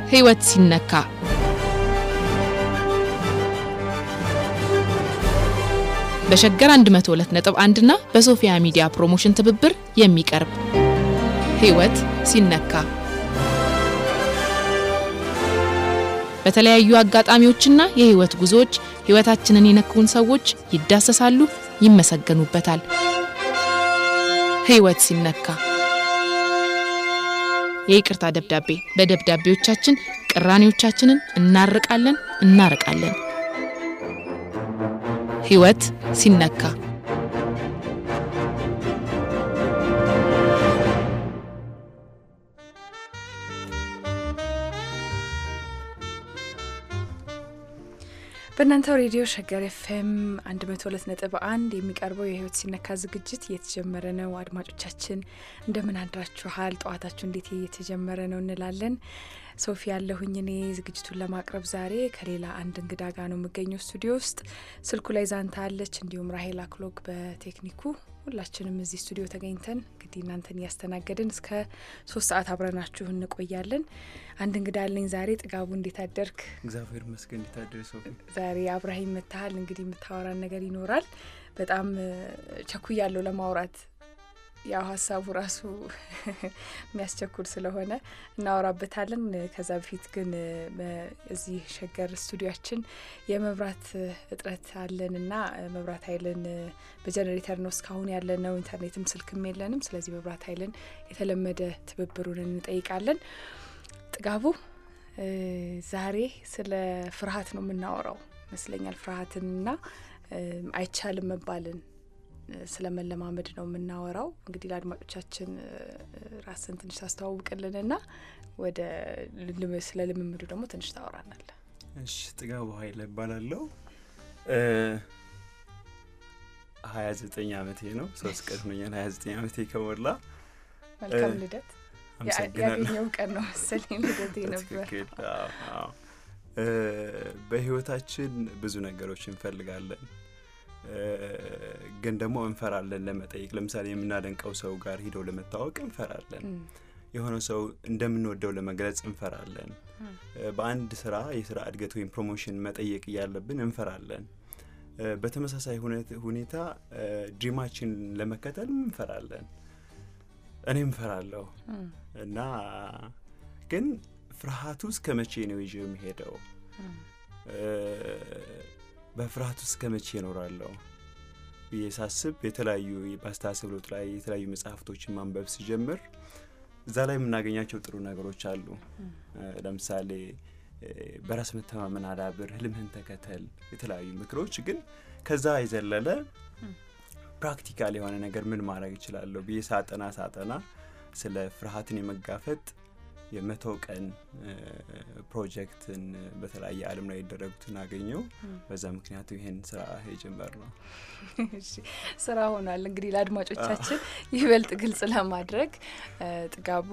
ሕይወት ሲነካ በሸገር 102.1 እና በሶፊያ ሚዲያ ፕሮሞሽን ትብብር የሚቀርብ ሕይወት ሲነካ በተለያዩ አጋጣሚዎችና የሕይወት ጉዞዎች ሕይወታችንን የነኩን ሰዎች ይዳሰሳሉ፣ ይመሰገኑበታል። ሕይወት ሲነካ የይቅርታ ደብዳቤ በደብዳቤዎቻችን ቅራኔዎቻችንን እናርቃለን፣ እናርቃለን። ሕይወት ሲነካ በእናንተው ሬዲዮ ሸገር ኤፍኤም 102.1 የሚቀርበው የህይወት ሲነካ ዝግጅት እየተጀመረ ነው። አድማጮቻችን እንደምን አድራችኋል? ጠዋታችሁ እንዴት እየተጀመረ ነው እንላለን። ሶፊ ያለሁኝ እኔ ዝግጅቱን ለማቅረብ ዛሬ ከሌላ አንድ እንግዳ ጋር ነው የምገኘው ስቱዲዮ ውስጥ። ስልኩ ላይ ዛንታ አለች፣ እንዲሁም ራሄል አክሎግ በቴክኒኩ ሁላችንም እዚህ ስቱዲዮ ተገኝተን እንግዲህ እናንተን እያስተናገድን እስከ ሶስት ሰዓት አብረናችሁ እንቆያለን። አንድ እንግዳ አለኝ ዛሬ። ጥጋቡ እንዴት አደርክ? እግዚአብሔር ይመስገን። እንዴት አደርሽ ሶፊ? ዛሬ አብረሃኝ መታሃል። እንግዲህ የምታወራን ነገር ይኖራል። በጣም ቸኩያለሁ ለማውራት ያው ሀሳቡ ራሱ የሚያስቸኩል ስለሆነ እናወራበታለን። ከዛ በፊት ግን እዚህ ሸገር ስቱዲያችን የመብራት እጥረት አለንና መብራት ኃይልን በጀኔሬተር ነው እስካሁን ያለነው። ኢንተርኔትም ስልክም የለንም። ስለዚህ መብራት ኃይልን የተለመደ ትብብሩን እንጠይቃለን። ጥጋቡ ዛሬ ስለ ፍርሃት ነው የምናወራው ይመስለኛል። ፍርሃትንና አይቻልም መባልን ስለ መለማመድ ነው የምናወራው። እንግዲህ ለአድማጮቻችን ራስን ትንሽ ታስተዋውቅልንና ወደ ስለ ልምምዱ ደግሞ ትንሽ ታወራናል። እሺ፣ ጥጋቡ ኃይለ እባላለሁ። ሀያ ዘጠኝ አመቴ ነው። ሶስት ቀን ሆኛል ሀያ ዘጠኝ አመቴ ከሞላ። መልካም ልደት። አመሰግናለሁ። ያገኘው ቀን ነው መሰለኝ ልደቴ ነበር። ትክክል። አዎ፣ አዎ። በህይወታችን ብዙ ነገሮች እንፈልጋለን ግን ደግሞ እንፈራለን ለመጠየቅ። ለምሳሌ የምናደንቀው ሰው ጋር ሂደው ለመታወቅ እንፈራለን። የሆነ ሰው እንደምንወደው ለመግለጽ እንፈራለን። በአንድ ስራ የስራ እድገት ወይም ፕሮሞሽን መጠየቅ እያለብን እንፈራለን። በተመሳሳይ ሁኔታ ድሪማችን ለመከተል እንፈራለን። እኔ እንፈራለሁ እና ግን ፍርሃቱ እስከ መቼ ነው ይዤ የሚሄደው? በፍርሃት ውስጥ ከመቼ እኖራለሁ ብዬ ሳስብ የተለያዩ በአስተሳሰብ ለውጥ ላይ የተለያዩ መጽሐፍቶችን ማንበብ ሲጀምር እዛ ላይ የምናገኛቸው ጥሩ ነገሮች አሉ። ለምሳሌ በራስ መተማመን አዳብር፣ ህልምህን ተከተል፣ የተለያዩ ምክሮች። ግን ከዛ የዘለለ ፕራክቲካል የሆነ ነገር ምን ማድረግ እችላለሁ ብዬ ሳጠና ሳጠና ስለ ፍርሃትን የመጋፈጥ የመቶ ቀን ፕሮጀክትን በተለያየ ዓለም ላይ የደረጉትን አገኘው። በዛ ምክንያቱ ይሄን ስራ የጀመር ነው። ስራ ሆኗል። እንግዲህ ለአድማጮቻችን ይበልጥ ግልጽ ለማድረግ ጥጋቡ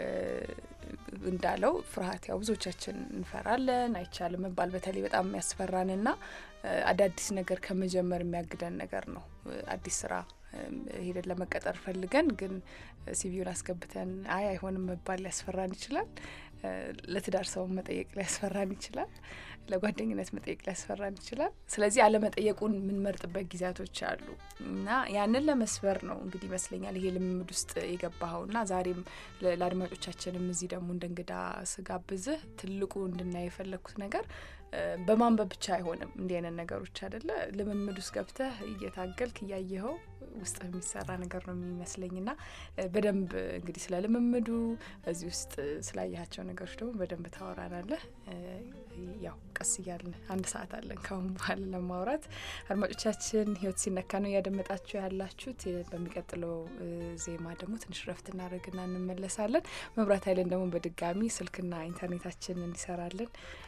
እንዳለው ፍርሃት ያው ብዙዎቻችን እንፈራለን። አይቻልም መባል በተለይ በጣም የሚያስፈራንና አዳዲስ ነገር ከመጀመር የሚያግደን ነገር ነው። አዲስ ስራ ሄደን ለመቀጠር ፈልገን ግን ሲቪውን አስገብተን አይ አይሆንም መባል ሊያስፈራን ይችላል። ለትዳር ሰውን መጠየቅ ሊያስፈራን ይችላል። ለጓደኝነት መጠየቅ ሊያስፈራን ይችላል። ስለዚህ አለመጠየቁን የምንመርጥበት ጊዜያቶች አሉ እና ያንን ለመስበር ነው እንግዲህ ይመስለኛል ይሄ ልምምድ ውስጥ የገባኸው እና ዛሬም ለአድማጮቻችንም እዚህ ደግሞ እንደ እንግዳ ስጋብዝህ ትልቁ እንድናይ የፈለግኩት ነገር በማንበብ ብቻ አይሆንም። እንዲህ አይነት ነገሮች አይደለ ልምምድ ውስጥ ገብተህ እየታገልክ እያየኸው ውስጥ የሚሰራ ነገር ነው የሚመስለኝ ና በደንብ እንግዲህ ስለ ልምምዱ እዚህ ውስጥ ስላያቸው ነገሮች ደግሞ በደንብ ታወራናለህ። ያው ቀስ እያልን አንድ ሰዓት አለን ካሁን በኋላ ለማውራት። አድማጮቻችን ህይወት ሲነካ ነው እያደመጣችሁ ያላችሁት። በሚቀጥለው ዜማ ደግሞ ትንሽ ረፍት እናደርግና እንመለሳለን። መብራት ኃይልን ደግሞ በድጋሚ ስልክና ኢንተርኔታችን እንዲሰራልን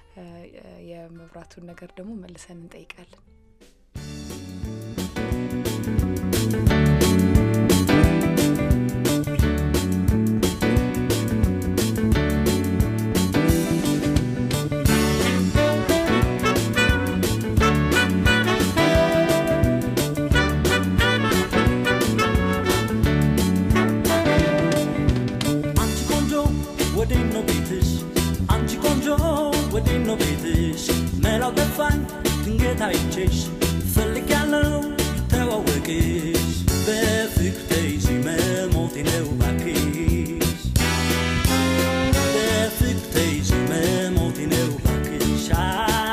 የመብራቱን ነገር ደግሞ መልሰን እንጠይቃለን። አንቺ ቆንጆ ወዴት ነው ቤትሽ? አንቺ ቆንጆ አይቼሽ ፈልጊያለሁ ተዋወቅሽ በፍቅር ተይዤ መሞቴ ነው እባክሽ በፍቅር ተይዤ መሞቴ ነው እባክሽ አ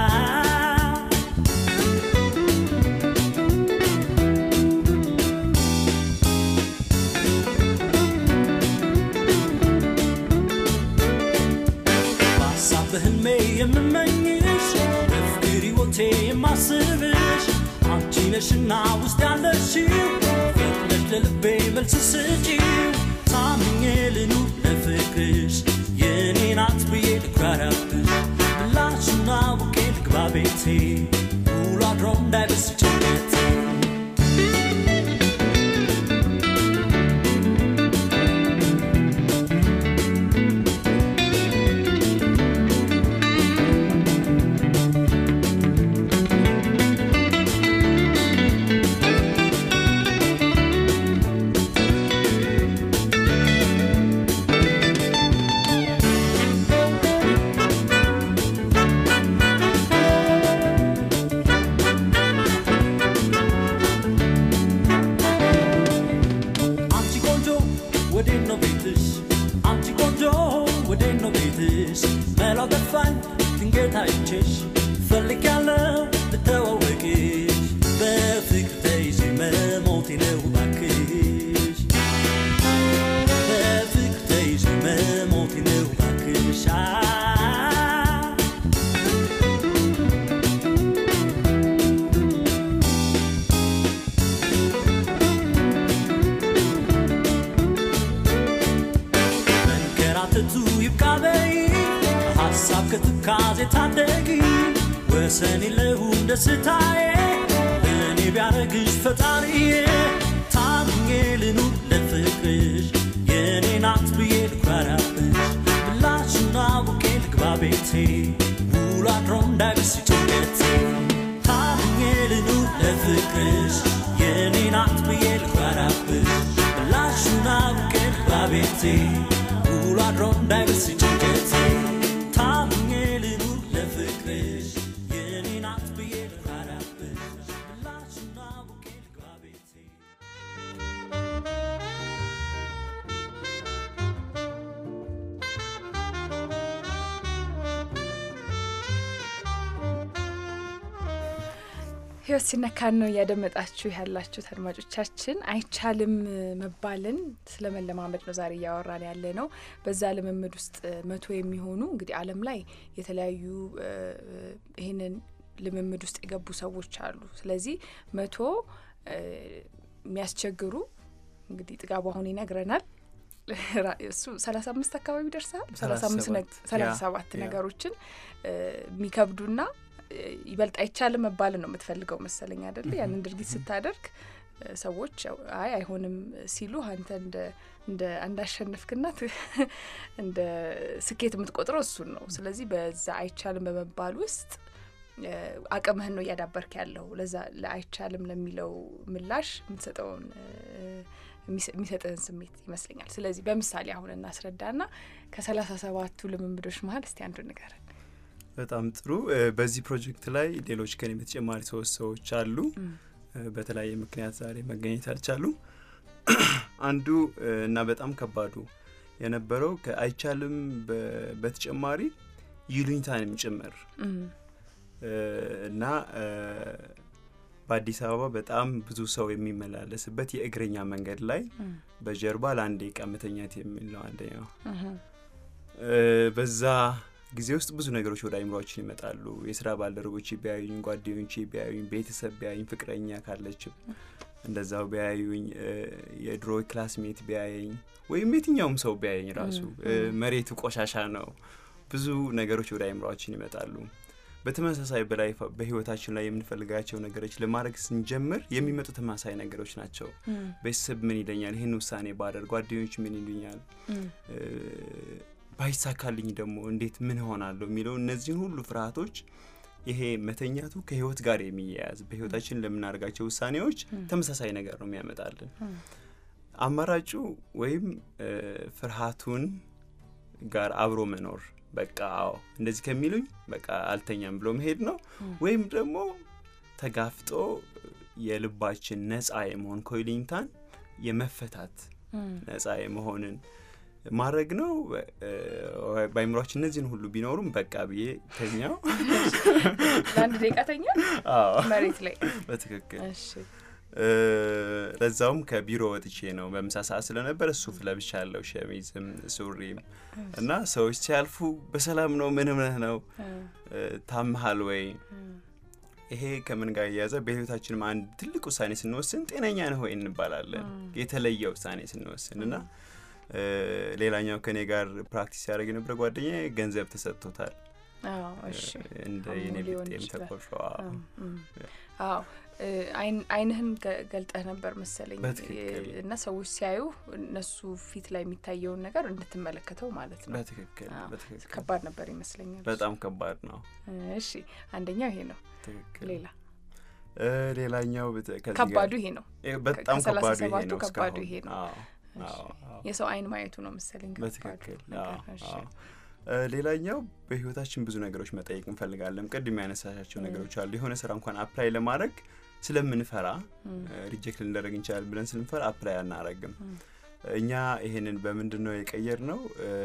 በሀሳብ በህልሜ የምመኝሽ በፍቅር ሕይወቴ የማስብሽ አንቺ ነሽና ውስጥ ያለሽው ፍቅረሽ ለልቤ መልስ ስጪው ታምኜ ልኑር ለፍቅርሽ የእኔ ናት ብዬ ልኩራራብሽ ምላሹን አውቄ ልግባ ቤቴ ውሎ አድሮ እንዳይበስ ጭንቀቴ አንቺ ቆንጆ ወዴት ነው ቤትሽ? አንቺ ቆንጆ ወዴት ነው ቤትሽ? መላው ጠፋኝ ድንገት አይቼሽ ፈልጊያለሁ ልተዋወቅሽ በፍቅር ተይዤ መሞቴ ነው እባክሽ በፍቅር ተይዤ መሞቴ ነው እባክሽ አ መንከራተቱ ይብቃ በይ ሀሳብ ከትካዜ ታደጊ ወሰን የለውም ደስታዬ ለእኔ ቢያረግሽ ፈጣሪዬ ታምኜ ልኑር ለፍቅርሽ የእኔ ናት ብዬ ልኩራራብሽ ምላሹን አውቄ ልግባ ቤቴ ውሎ አድሮ እንዳይብስ ጭንቀቴ ታምኜ ልኑር ለፍቅርሽ የእኔ ናት ብዬ ልኩራራብሽ ምላሹን አውቄ ልግባ ቤቴ ውሎ አድሮ እንዳይብስ ጭንቀቴ ታምኜ ልኑር ለፍቅርሽ የእኔ ናት ብዬ ልኩራራብሽ ምላሹን አውቄ ልግባ ቤቴ ህይወት ሲነካን ነው እያደመጣችሁ ያላችሁት አድማጮቻችን። አይቻልም መባልን ስለ መለማመድ ነው ዛሬ እያወራን ያለ ነው። በዛ ልምምድ ውስጥ መቶ የሚሆኑ እንግዲህ ዓለም ላይ የተለያዩ እ፣ ይህንን ልምምድ ውስጥ የገቡ ሰዎች አሉ። ስለዚህ መቶ እ፣ የሚያስቸግሩ እንግዲህ ጥጋቡ አሁን ይነግረናል ራ- እሱ ሰላሳ አምስት አካባቢ ደርሰሃል። ሰላሳ አምስት ነግ- ሰላሳ ሰባት ያ። ነገሮችን እ፣ የሚከብዱና እ፣ ይበልጥ አይቻልም መባልን ነው የምትፈልገው መሰለኝ አይደለ? ያንን ድርጊት ስታደርግ እ፣ ሰዎች ያው አይ አይሆንም ሲሉ አንተ እንደ እንደ እንዳሸነፍክና ት- እንደ ስኬት የምትቆጥረው እሱን ነው። ስለዚህ በዛ አይቻልም በመባል ውስጥ እ፣ አቅምህን ነው እያዳበርክ ያለው። ለዛ ለአይቻልም ለሚለው ምላሽ የምትሰጠውን እ፣ የሚሰ- የሚሰጥህን ስሜት ይመስለኛል። ስለዚህ በምሳሌ አሁን እናስረዳና ከሰላሳ ሰባቱ ልምምዶች መሀል እስቲ አንዱ ንገረን። በጣም ጥሩ። እ፣ በዚህ ፕሮጀክት ላይ ሌሎች ከኔ በተጨማሪ ሶስት ሰዎች አሉ። እ፣ በተለያየ ምክንያት ዛሬ መገኘት አልቻሉም። አንዱ እ፣ እና በጣም ከባዱ የነበረው ከአይቻልም በ- በተጨማሪ ይሉኝታንም ጭምር እም፣ እ፣ እና እ፣ በአዲስ አበባ በጣም ብዙ ሰው የሚመላለስበት የእግረኛ መንገድ ላይ እም፣ በጀርባ ለአንድ ደቂቃ መተኛት የሚል ነው አንደኛው። እህም፣ እ፣ በዛ ጊዜ ውስጥ ብዙ ነገሮች ወደ አይምሯችን ይመጣሉ። የስራ ባልደረቦች ቢያዩኝ፣ ጓደኞቼ ቢያዩኝ፣ ቤተሰብ ቢያዩኝ፣ ፍቅረኛ ካለችም እንደዛው ቢያዩኝ፣ እ፣ የድሮ ክላስሜት ቢያየኝ ወይም የትኛውም ሰው ቢያየኝ ራሱ እ፣ መሬቱ ቆሻሻ ነው። ብዙ ነገሮች ወደ አይምሯችን ይመጣሉ። በተመሳሳይ በላይ በህይወታችን ላይ የምንፈልጋቸው ነገሮች ለማድረግ ስንጀምር የሚመጡ ተመሳሳይ ነገሮች ናቸው። እም፣ ቤተሰብ ምን ይለኛል፣ ይህን ውሳኔ ባደርግ፣ ጓደኞች ምን ይሉኛል እም፣ እ፣ ባይሳካልኝ ደግሞ እንዴት ምን ሆናለሁ የሚለው እነዚህን ሁሉ ፍርሃቶች ይሄ መተኛቱ ከህይወት ጋር የሚያያዝ በህይወታችን ለምናደርጋቸው ውሳኔዎች ተመሳሳይ ነገር ነው የሚያመጣልን። እም፣ አማራጩ ወይም እ፣ ፍርሃቱን ጋር አብሮ መኖር በቃ አዎ እንደዚህ ከሚሉኝ በቃ አልተኛም ብሎ መሄድ ነው። ወይም ደግሞ ተጋፍጦ የልባችን ነፃ የመሆን ኮይሊንታን የመፈታት ነፃ የመሆንን ማድረግ ነው። እ፣ በአይምሯችን እነዚህን ሁሉ ቢኖሩም በቃ ብዬ ተኛው። ለአንድ ደቂቃ ተኛ አዎ መሬት ላይ በትክክል እሺ እ፣ ለዛውም ከቢሮ ወጥቼ ነው በምሳ ሰዓት ስለነበር ሱፍ ለብሻለሁ፣ ሸሚዝም ሱሪም እና ሰዎች ሲያልፉ በሰላም ነው ምን እምነህ ነው እ፣ እ፣ ታምሃል ወይ እ፣ ይሄ ከምን ጋር እያያዘ በህይወታችንም አንድ ትልቅ ውሳኔ ስንወስን ጤነኛ ነህ ወይ እንባላለን። የተለየ ውሳኔ ስንወስን እና እ፣ ሌላኛው ከኔ ጋር ፕራክቲስ ያደረግ የነበረ ጓደኛ ገንዘብ ተሰጥቶታል አዎ እሺ እንደ አሞ የኔ ሊሆን ቢጤም ይችላል። ተቆርሾ እም፣ እም። አዎ እ፣ አይን- አይንህን ገ- ገልጠህ ነበር መሰለኝ በትክክል። እ፣ እና ሰዎች ሲያዩ እነሱ ፊት ላይ የሚታየውን ነገር እንድትመለከተው ማለት ነው። በትክክል አዎ። በትክክል ከባድ ነበር ይመስለኛል። በጣም ከባድ ነው። እሺ አንደኛው ይሄ ነው። ትክክል ሌላ እ፣ ሌላኛው በተ- ከዚህ ከባዱ ጋር- ይሄ ነው። እ፣ በጣም ከሰላሳ ከባዱ ይሄ ሰባቱ ነው። ከባዱ እስካሁን። ይሄ ነው። አዎ፣ እሺ። አዎ፣ አዎ። የሰው አይን ማየቱ ነው መሰለኝ ከባዱ በትክክል ነገር። አዎ፣ እሺ። አዎ። እ፣ ሌላኛው በህይወታችን ብዙ ነገሮች መጠየቅ እንፈልጋለን። ቅድም ያነሳሻቸው ም። ነገሮች አሉ። የሆነ ስራ እንኳን አፕላይ ለማድረግ ስለምንፈራ እም፣ ሪጀክት ልንደረግ እንችላል ብለን ስንፈራ አፕላይ አናረግም። እም፣ እኛ ይሄንን በምንድን ነው የቀየር ነው?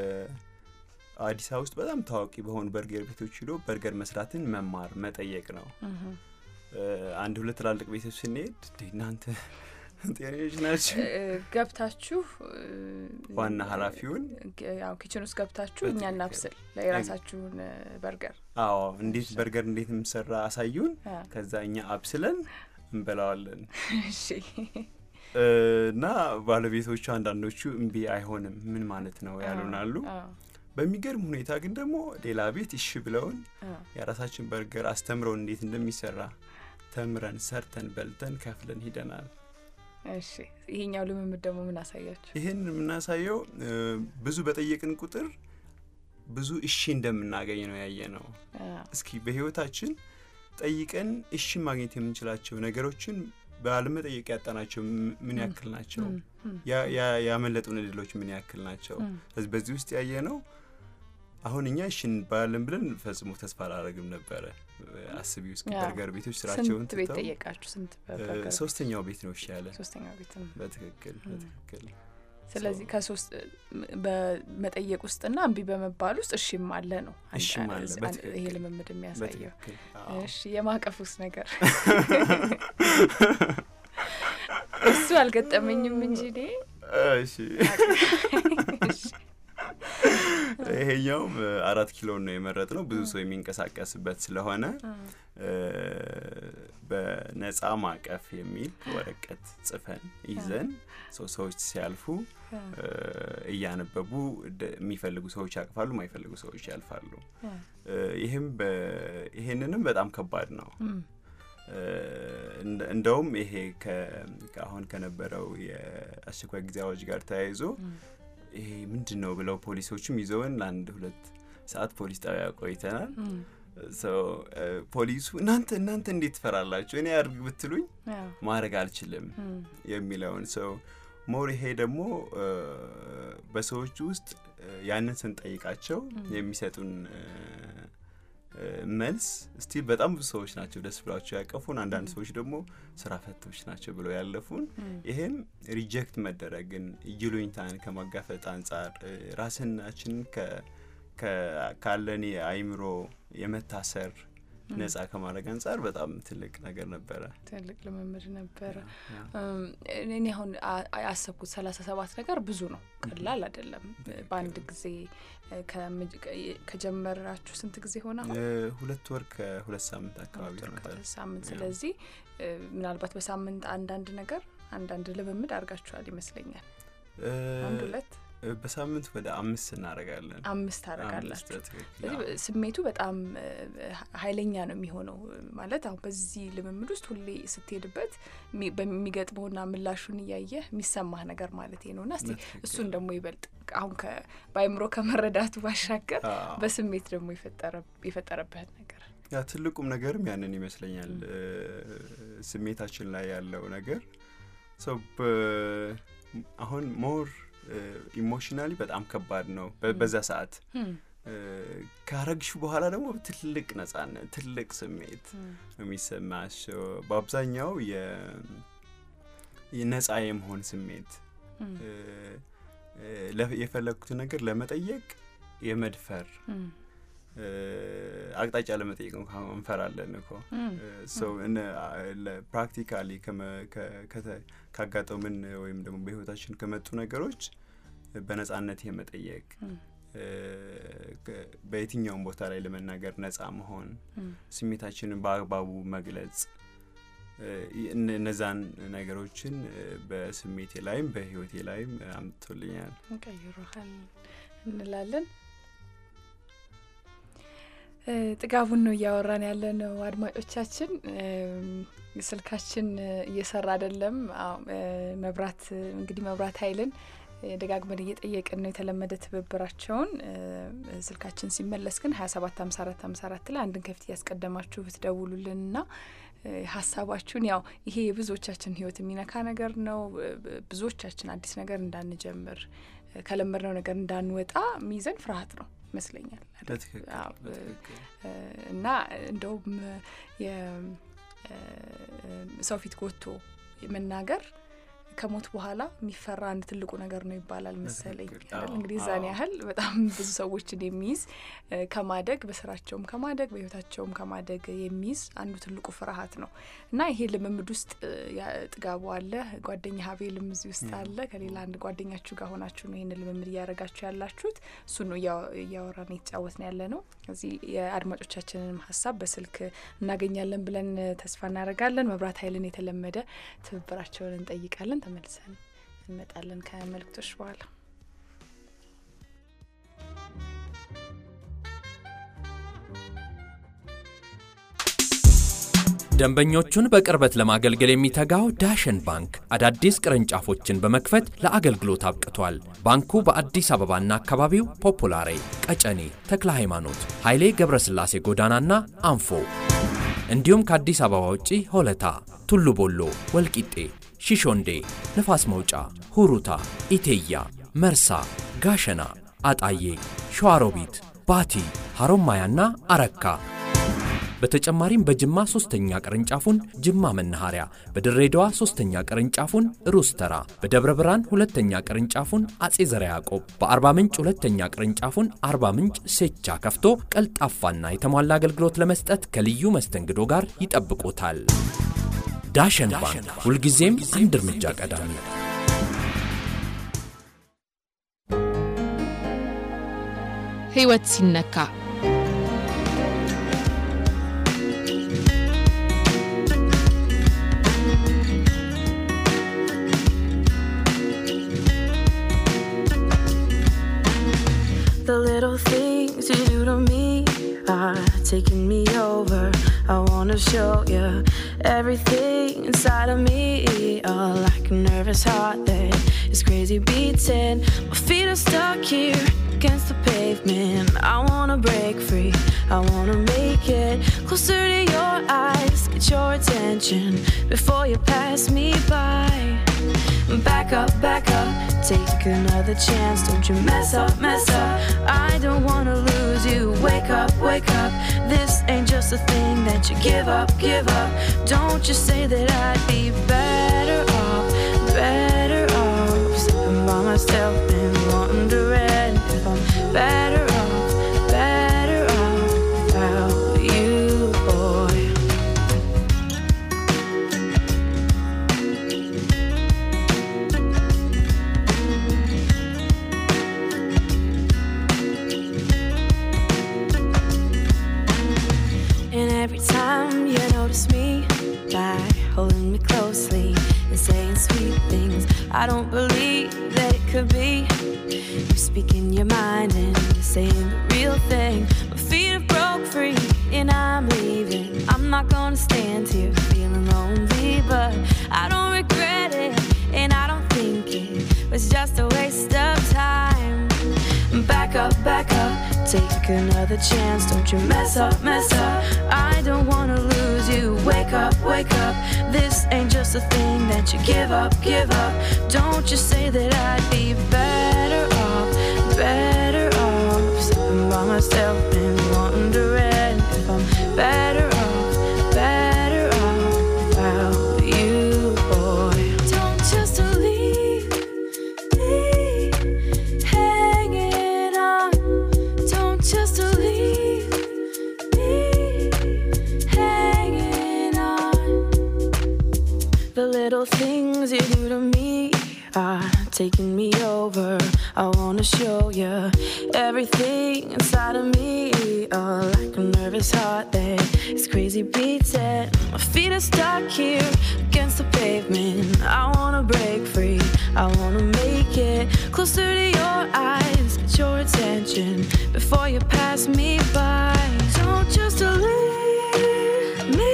አዲስ አበባ ውስጥ በጣም ታዋቂ በሆኑ በርገር ቤቶች ሂዶ በርገር መስራትን መማር መጠየቅ ነው። እም። እ፣ አንድ ሁለት ትላልቅ ቤቶች ስንሄድ እንዴ እናንተ ጤነኞች ናቸው? እ፣ ገብታችሁ እ፣ ዋና ኃላፊውን ግ- ያው ኪችን ውስጥ ገብታችሁ እኛ በትክክል። እናብስል የራሳችሁን እ፣ በርገር አዎ እንዴት በርገር እንዴት የምሰራ አሳዩን። አ፣ ከዛ እኛ አብስለን እንበላዋለን። እሺ እ፣ እና ባለቤቶቹ አንዳንዶቹ እምቢ አይሆንም ምን ማለት ነው ያሉናሉ። አ፣ በሚገርም ሁኔታ ግን ደግሞ ሌላ ቤት እሺ ብለውን አ፣ የራሳችን በርገር አስተምረውን እንዴት እንደሚሰራ ተምረን ሰርተን በልተን ከፍለን ሂደናል። እሺ ይሄኛው ልምምድ ደግሞ ምን አሳያችሁ? ይህን የምናሳየው እ፣ ብዙ በጠየቅን ቁጥር ብዙ እሺ እንደምናገኝ ነው ያየ ነው። አ፣ እስኪ በህይወታችን ጠይቀን እሺ ማግኘት የምንችላቸው ነገሮችን ባለመጠየቅ ያጣናቸው ም- ምን ያክል ናቸው? እም፣ እም፣ ያ- ያ- ያመለጡን እድሎች ምን ያክል ናቸው? እም፣ ስለዚህ በዚህ ውስጥ ያየ ነው አሁን እኛ እሺ እንባላለን ብለን ፈጽሞ ተስፋ አላደረግም ነበረ። አስቢ ውስጥ ያ። በርገር ቤቶች ስራቸውን ስንት ቤት ትተው ጠየቃችሁ? ስንት እ፣ በርገር? ሶስተኛው ቤት ነው እሺ ያለ። ሶስተኛው ቤት ነው። በትክክል ም። በትክክል ስለዚህ So- ከሶስት በመጠየቅ ውስጥና እምቢ በመባል ውስጥ እሺም አለ ነው አንድ- እሺም አለ፣ አንድ- በትክክል። ይሄ ልምምድ የሚያሳየው። በትክክል አዎ። እሺ የማቀፍ ውስጥ ነገር እሱ አልገጠመኝም እንጂ እኔ እሺ ይሄኛውም እ፣ አራት ኪሎ ነው የመረጥ ነው ብዙ ሰው የሚንቀሳቀስበት ስለሆነ እ፣ በነጻ ማቀፍ የሚል ወረቀት ጽፈን ይዘን ሰው ሰዎች ሲያልፉ እ፣ እያነበቡ ደ- የሚፈልጉ ሰዎች ያቅፋሉ፣ የማይፈልጉ ሰዎች ያልፋሉ። እ፣ ይህም በ- ይሄንንም በጣም ከባድ ነው። እም፣ እ፣ እንደ- እንደውም ይሄ ከ- ከአሁን ከነበረው የአስቸኳይ ጊዜ አዋጅ ጋር ተያይዞ እም፣ ይሄ ምንድን ነው ብለው ፖሊሶችም ይዘውን ለአንድ ሁለት ሰዓት ፖሊስ ጣቢያ ቆይተናል። እም፣ ሰው ፖሊሱ እናንተ እናንተ እንዴት ትፈራላችሁ? እኔ አድርግ ብትሉኝ ያው፣ ማድረግ አልችልም እም፣ የሚለውን ሰው ሞር ይሄ ደግሞ እ፣ በሰዎች ውስጥ እ፣ ያንን ስንጠይቃቸው የሚሰጡን እ፣ እ፣ መልስ ስቲል በጣም ብዙ ሰዎች ናቸው ደስ ብሏቸው ያቀፉን። አንዳንድ ሰዎች ደግሞ ስራ ፈቶች ናቸው ብለው ያለፉን። እም፣ ይሄም ሪጀክት መደረግን ይሉኝታን ከማጋፈጥ አንጻር እ፣ ራስናችንን ከ- ከ- ካለን የአይምሮ የመታሰር ነጻ ከማድረግ አንጻር በጣም ትልቅ ነገር ነበረ። ትልቅ ልምምድ ነበረ። ያ። እም፣ እኔ አሁን አ- አ- ያሰብኩት ሰላሳ ሰባት ነገር ብዙ ነው፣ ቀላል አይደለም። በአንድ ጊዜ እ፣ ከምጅ- ከ- ከጀመራችሁ ስንት ጊዜ ሆነ? አሁን እ፣ ሁለት ወር ከሁለት ሳምንት አካባቢ ሁለት ወር ሆኖታል። ከሁለት ሳምንት። ያ። ስለዚህ እ፣ ምናልባት በሳምንት አንዳንድ ነገር አንዳንድ ልምምድ አድርጋችኋል ይመስለኛል። እ፣ አንድ ሁለት እ፣ በሳምንት ወደ አምስት እናደርጋለን። አምስት አምስት ታደርጋላችሁ። በትክክል። ስለዚህ አዎ። ስሜቱ በጣም እ፣ ኃይለኛ ነው የሚሆነው ማለት አሁን በዚህ ልምምድ ውስጥ ሁሌ ስትሄድበት የሚ- በሚገጥመውና ምላሹን እያየህ የሚሰማህ ነገር ማለት ነው እና እስቲ በትክክል። እሱን ደግሞ ይበልጥ አሁን ከ- በአይምሮ ከመረዳቱ ባሻገር አዎ። በስሜት ደግሞ የፈጠረ- የፈጠረብህን ነገር ያ ትልቁም ነገርም ያንን ይመስለኛል። እ፣ ስሜታችን ላይ ያለው ነገር ሰው አሁን ሞር ኢሞሽናሊ በጣም ከባድ ነው በ- በዛ ሰዓት እም፣ ካረግሽ በኋላ ደግሞ ትልቅ ነጻነት፣ ትልቅ ስሜት የሚሰማሽ በአብዛኛው የነጻ የመሆን ስሜት የፈለግኩትን ነገር ለመጠየቅ የመድፈር አቅጣጫ ለመጠየቅ እንኳ እንፈራለን እኮ ፕራክቲካሊ ካጋጠሙን ወይም ደግሞ በህይወታችን ከመጡ ነገሮች በነጻነት የመጠየቅ በየትኛውም ቦታ ላይ ለመናገር ነጻ መሆን፣ ስሜታችንን በአግባቡ መግለጽ እነዛን ነገሮችን በስሜቴ ላይም በህይወቴ ላይም አምጥቶልኛል። ቀይሮሃል እንላለን። ጥጋቡን ነው እያወራን ያለ ነው። አድማጮቻችን ስልካችን እየሰራ አይደለም። መብራት እንግዲህ መብራት ኃይልን ደጋግመን እየጠየቅን ነው የተለመደ ትብብራቸውን። ስልካችን ሲመለስ ግን ሀያ ሰባት ሀምሳ አራት ሀምሳ አራት ላይ አንድን ከፊት እያስቀደማችሁ ብትደውሉልን ና ሀሳባችሁን ያው ይሄ የብዙዎቻችን ህይወት የሚነካ ነገር ነው። ብዙዎቻችን አዲስ ነገር እንዳንጀምር ከለመድነው ነገር እንዳንወጣ ሚይዘን ፍርሃት ነው ይመስለኛል እና እንደውም የሰው ፊት ጎቶ መናገር ከሞት በኋላ የሚፈራ አንድ ትልቁ ነገር ነው ይባላል መሰለኝ። እንግዲህ እዛን ያህል በጣም ብዙ ሰዎችን የሚይዝ ከማደግ በስራቸውም ከማደግ በህይወታቸውም ከማደግ የሚይዝ አንዱ ትልቁ ፍርሃት ነው እና ይሄ ልምምድ ውስጥ ጥጋቡ አለ፣ ጓደኛ ሀቤልም እዚህ ውስጥ አለ። ከሌላ አንድ ጓደኛችሁ ጋር ሆናችሁ ነው ይህን ልምምድ እያደረጋችሁ ያላችሁት። እሱ ነው እያወራን የተጫወትን ያለ ነው። እዚህ የአድማጮቻችንንም ሀሳብ በስልክ እናገኛለን ብለን ተስፋ እናደርጋለን። መብራት ኃይልን የተለመደ ትብብራቸውን እንጠይቃለን። ተመልሰን እንመጣለን ከመልእክቶች በኋላ። ደንበኞቹን በቅርበት ለማገልገል የሚተጋው ዳሸን ባንክ አዳዲስ ቅርንጫፎችን በመክፈት ለአገልግሎት አብቅቷል። ባንኩ በአዲስ አበባና አካባቢው ፖፑላሬ፣ ቀጨኔ፣ ተክለ ሃይማኖት፣ ኃይሌ ገብረስላሴ ጎዳናና አንፎ እንዲሁም ከአዲስ አበባ ውጪ ሆለታ፣ ቱሉ ቦሎ፣ ወልቂጤ፣ ሺሾንዴ፣ ንፋስ መውጫ፣ ሁሩታ፣ ኢቴያ፣ መርሳ፣ ጋሸና፣ አጣዬ፣ ሸዋሮቢት፣ ባቲ፣ ሐሮማያና አረካ በተጨማሪም በጅማ ሶስተኛ ቅርንጫፉን ጅማ መናኸሪያ፣ በድሬዳዋ ሶስተኛ ቅርንጫፉን ሩስተራ፣ በደብረ ብርሃን ሁለተኛ ቅርንጫፉን አጼ ዘረ ያዕቆብ፣ በአርባ ምንጭ ሁለተኛ ቅርንጫፉን አርባ ምንጭ ሴቻ ከፍቶ ቀልጣፋና የተሟላ አገልግሎት ለመስጠት ከልዩ መስተንግዶ ጋር ይጠብቁታል። ዳሸን ባንክ ሁልጊዜም አንድ እርምጃ ቀዳሚ። ሕይወት ሲነካ The little things you do to me are taking me over. I wanna show you everything inside of me. Oh, like a nervous heart that is crazy beating. My feet are stuck here against the pavement. I wanna break free. I wanna make it closer to your eyes. Get your attention before you pass me by. Back up, back up, take another chance. Don't you mess up, mess up. I don't wanna lose you. Wake up, wake up. This ain't just a thing that you give up, give up. Don't you say that I'd be better off, better off. Sitting by myself and wondering if I'm better off, better off without you, boy. And every time you notice me by holding me closely and saying sweet things, I don't believe that it could be. You speaking your mind and you're saying the real thing. My feet have broke free and I'm leaving. I'm not gonna stand here feeling lonely, but I don't regret it and I don't think it was just a waste of time. Back up, back up, take another chance. Don't you mess up, mess up. I don't wanna lose you. Wake up, wake up. This ain't just a thing that you give up, give up. Don't you say that I'd be better off, better off. Sitting by myself and wondering if I'm better off, better off without you, boy. Don't just leave me hanging on. Don't just leave me hanging on. The little things you do to me are taking me over. I wanna show you everything inside of me. Oh, like a nervous heart that is crazy beating. My feet are stuck here against the pavement. I wanna break free. I wanna make it closer to your eyes. Get your attention before you pass me by. Don't just leave me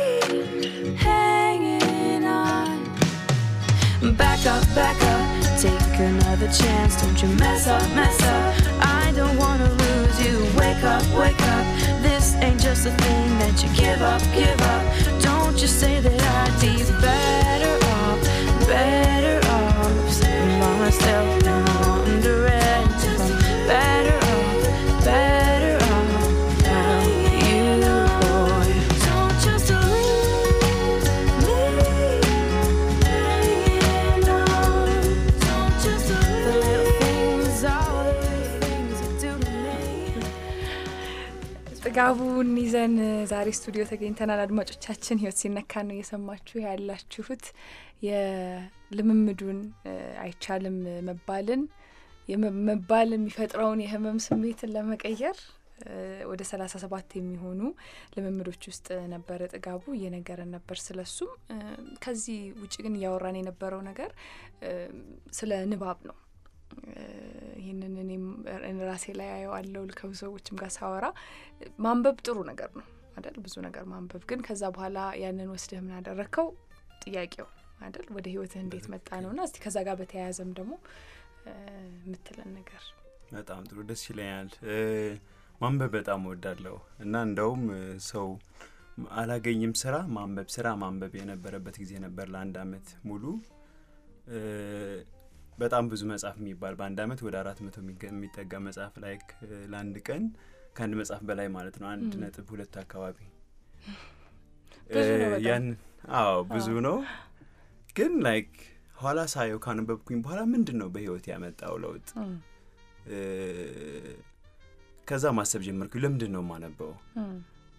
hanging on. Back up, back up, take another chance. Don't you mess up, mess up. I don't wanna lose you. Wake up, wake up. This ain't just a thing that you give up, give up. Don't you say that I'd be better off, better off. Sitting by myself and wondering if I'm better off, better off without you, boy. Don't just leave me hanging on. Don't just leave the little things, all the little things you do to me. ጥጋቡን ይዘን ዛሬ ስቱዲዮ ተገኝተናል። አድማጮቻችን ህይወት ሲነካ ነው እየሰማችሁ ያላችሁት። የልምምዱን እ፣ አይቻልም መባልን የመ- መባል የሚፈጥረውን የህመም ስሜትን ለመቀየር እ፣ ወደ ሰላሳ ሰባት የሚሆኑ ልምምዶች ውስጥ ነበረ ጥጋቡ እየነገረን ነበር ስለሱም። እ፣ ከዚህ ውጭ ግን እያወራን የነበረው ነገር እ፣ ስለ ንባብ ነው። እ፣ ይህንን እኔም እኔ ራሴ ላይ አየዋለሁ ከብዙ ሰዎችም ጋር ሳወራ ማንበብ ጥሩ ነገር ነው አይደል? ብዙ ነገር ማንበብ ግን ከዛ በኋላ ያንን ወስደህ ምን አደረግከው ጥያቄው አይደል? ወደ ህይወትህ እንዴት መጣ ነው ና እስቲ ከዛ ጋር በተያያዘም ደግሞ እ፣ የምትለን ነገር በጣም ጥሩ ደስ ይለኛል። እ፣ ማንበብ በጣም እወዳለሁ እና እንደውም እ፣ ሰው አላገኝም ስራ ማንበብ ስራ ማንበብ የነበረበት ጊዜ ነበር ለአንድ አመት ሙሉ እ፣ በጣም ብዙ መጽሐፍ የሚባል በአንድ አመት ወደ አራት መቶ የሚገ- የሚጠጋ መጽሐፍ ላይ ለአንድ ቀን ከአንድ መጽሐፍ በላይ ማለት ነው አንድ ም። ነጥብ ሁለት አካባቢ ብዙ ነው እ፣ በጣም። ያን አዎ ብዙ አዎ። ነው ግን ላይክ ኋላ ሳየው ካነበብኩኝ በኋላ ምንድን ነው በህይወት ያመጣው ለውጥ እም፣ እ፣ ከዛ ማሰብ ጀመርኩኝ ለምንድን ነው የማነበው እም፣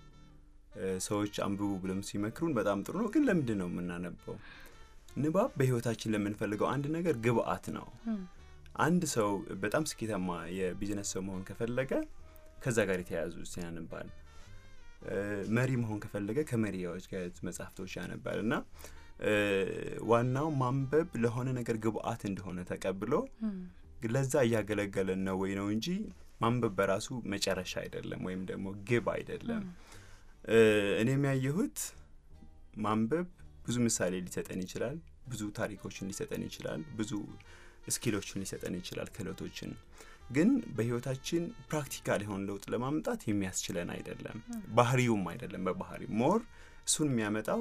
እ፣ ሰዎች አንብቡ ብለም ሲመክሩን በጣም ጥሩ ነው ግን ለምንድን ነው የምናነበው ንባብ በህይወታችን ለምንፈልገው አንድ ነገር ግብአት ነው እም፣ አንድ ሰው በጣም ስኬታማ የቢዝነስ ሰው መሆን ከፈለገ ከዛ ጋር የተያያዙ ያነባል እ፣ መሪ መሆን ከፈለገ ከመሪዎች ጋር የተያያዙ መጽሐፍቶች ያነባል እና እ፣ ዋናው ማንበብ ለሆነ ነገር ግብአት እንደሆነ ተቀብሎ እም፣ ለዛ እያገለገለን ነው ወይ ነው እንጂ ማንበብ በራሱ መጨረሻ አይደለም ወይም ደግሞ ግብ አይደለም እ፣ እኔም ያየሁት ማንበብ ብዙ ምሳሌ ሊሰጠን ይችላል ብዙ ታሪኮችን ሊሰጠን ይችላል ብዙ ስኪሎችን ሊሰጠን ይችላል ክህሎቶችን ግን በህይወታችን ፕራክቲካል የሆነ ለውጥ ለማምጣት የሚያስችለን አይደለም ባህሪውም አይደለም በባህሪ ሞር እሱን የሚያመጣው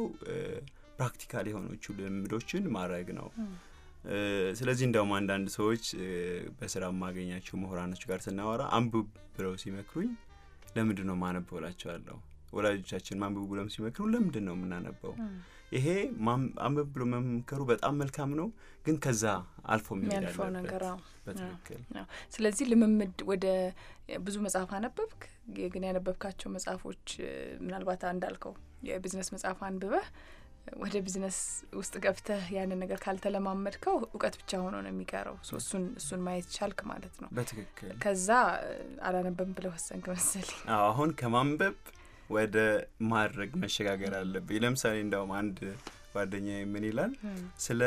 ፕራክቲካል የሆኖቹ ልምዶችን ማድረግ ነው እ፣ ስለዚህ እንደውም አንዳንድ ሰዎች እ፣ በስራ የማገኛቸው ምሁራኖች ጋር ስናወራ አንብብ ብለው ሲመክሩኝ ለምንድን ነው ማነበው እላቸዋለሁ ወላጆቻችን ማንብቡ ብለው ሲመክሩ ለምንድን ነው የምናነበው ይሄ ማም- አንብብ ብሎ መምከሩ በጣም መልካም ነው ግን ከዛ አልፎ መሄድ የሚያልፈው ነገር አለበት አዎ። በትክክል አዎ። ስለዚህ ልምምድ ወደ ብዙ መጽሐፍ አነበብክ ግን ያነበብካቸው መጽሐፎች እ፣ ምናልባት እንዳልከው የቢዝነስ መጽሐፍ አንብበህ ወደ ቢዝነስ ውስጥ ገብተህ ያንን ነገር ካልተለማመድከው እውቀት ብቻ ሆኖ ነው የሚቀረው ሶ እሱን እሱን ማየት ቻልክ ማለት ነው በትክክል ከዛ እ፣ አላነበብም ብለህ ወሰንክ መሰለኝ አዎ፣ አሁን ከማንበብ ወደ ማድረግ መሸጋገር አለብኝ ለምሳሌ እንደውም አንድ ጓደኛ ምን ይላል ስለ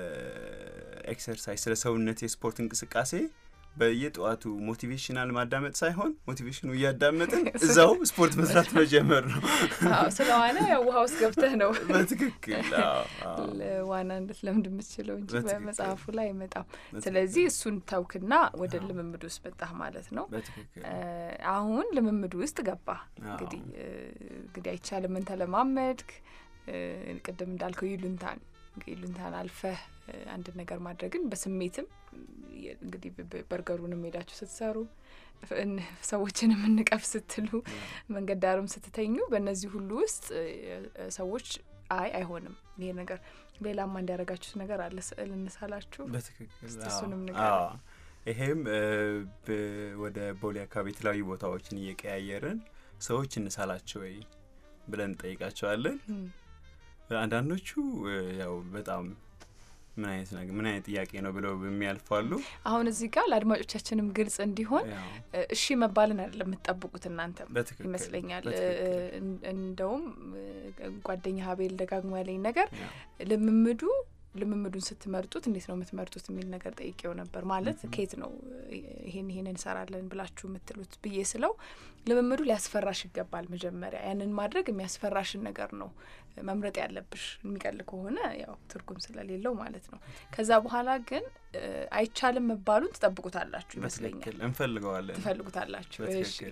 ኤክሰርሳይዝ ስለ ሰውነት የስፖርት እንቅስቃሴ በየጠዋቱ ሞቲቬሽናል ማዳመጥ ሳይሆን ሞቲቬሽኑ እያዳመጥን እዛው ስፖርት መስራት መጀመር ነው አዎ፣ ስለ ዋና ያው ውሃ ውስጥ ገብተህ ነው በትክክል አዎ፣ አዎ። ዋና እንድትለምድ የምትችለው እንጂ በትክክል። በመጽሐፉ ላይ አይመጣም በትክክል። ስለዚህ እሱን ተውክና ወደ አዎ። ልምምድ ውስጥ መጣህ ማለት ነው በትክክል እ፣ አሁን ልምምድ ውስጥ ገባ አዎ። እንግዲህ እ፣ እንግዲህ አይቻልም ምን ተለማመድክ እ፣ ቅድም እንዳልከው ይሉንታን ይሉንታን አልፈህ እ፣ አንድን ነገር ማድረግን በስሜትም የ- እንግዲህ በ- በ- በርገሩንም ሄዳችሁ ስትሰሩ ፍ- እን- ሰዎችንም እንቀፍ ስትሉ መንገድ ዳርም ስትተኙ በእነዚህ ሁሉ ውስጥ እ፣ እ፣ ሰዎች አይ አይሆንም ይሄ ነገር ሌላማ እንዲያደርጋችሁት ነገር አለ ስዕል እንሳላችሁ በትክክል እስቲ አዎ። እሱንም ንገረን። አዎ። ይሄም እ፣ በ- ወደ ቦሌ አካባቢ የተለያዩ ቦታዎችን እየቀያየርን ሰዎች እንሳላቸው ወይ ብለን እንጠይቃቸዋለን። እም፣ አንዳንዶቹ እ፣ ያው በጣም ምን አይነት ነገር ምን አይነት ጥያቄ ነው ብለው የሚያልፋሉ። አሁን እዚህ ጋር ለአድማጮቻችንም ግልጽ እንዲሆን ያው እ፣ እሺ መባልን አይደለም የምትጠብቁት እናንተም በትክክል ይመስለኛል እ፣ በትክክል እን- እንደውም እ፣ ጓደኛ ሀቤል ደጋግሞ ያለኝ ነገር ያው ልምምዱ ልምምዱን ስትመርጡት እንዴት ነው የምትመርጡት የሚል ነገር ጠይቄው ነበር። ማለት Mhm. ከየት ነው ይሄን ይሄን እንሰራለን ብላችሁ የምትሉት ብዬ ስለው ልምምዱ ሊያስፈራሽ ይገባል። መጀመሪያ ያንን ማድረግ የሚያስፈራሽን ነገር ነው መምረጥ ያለብሽ። የሚቀል ከሆነ ያው ትርጉም ስለሌለው ማለት ነው። ከዛ በኋላ ግን እ፣ አይቻልም መባሉን ትጠብቁታላችሁ ይመስለኛል፣ በትክክል እንፈልገዋለን። ትፈልጉታላችሁ። እሺ። በትክክል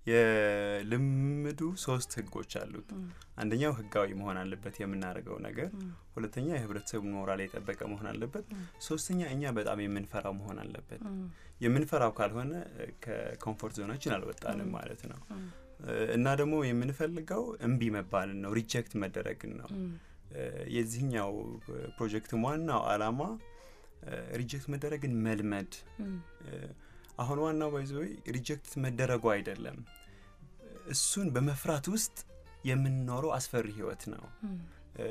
የልምምዱ ሶስት ህጎች አሉት። እም፣ አንደኛው ህጋዊ መሆን አለበት የምናደርገው ነገር፣ እም፣ ሁለተኛ የህብረተሰቡን ሞራል የጠበቀ መሆን አለበት፣ እም፣ ሶስተኛ እኛ በጣም የምንፈራው መሆን አለበት። እም፣ የምንፈራው ካልሆነ እ፣ ከኮምፎርት ዞናችን አልወጣንም እም። ማለት ነው እም፣ እ፣ እና ደግሞ የምንፈልገው እምቢ መባልን ነው፣ ሪጀክት መደረግን ነው። እም፣ እ፣ የዚህኛው ፕሮጀክትም ዋናው አላማ ሪጀክት መደረግን መልመድ እም፣ እ፣ አሁን ዋናው ባይዘወይ ሪጀክት መደረጉ አይደለም፣ እሱን በመፍራት ውስጥ የምንኖረው አስፈሪ ህይወት ነው። እም፣ እ፣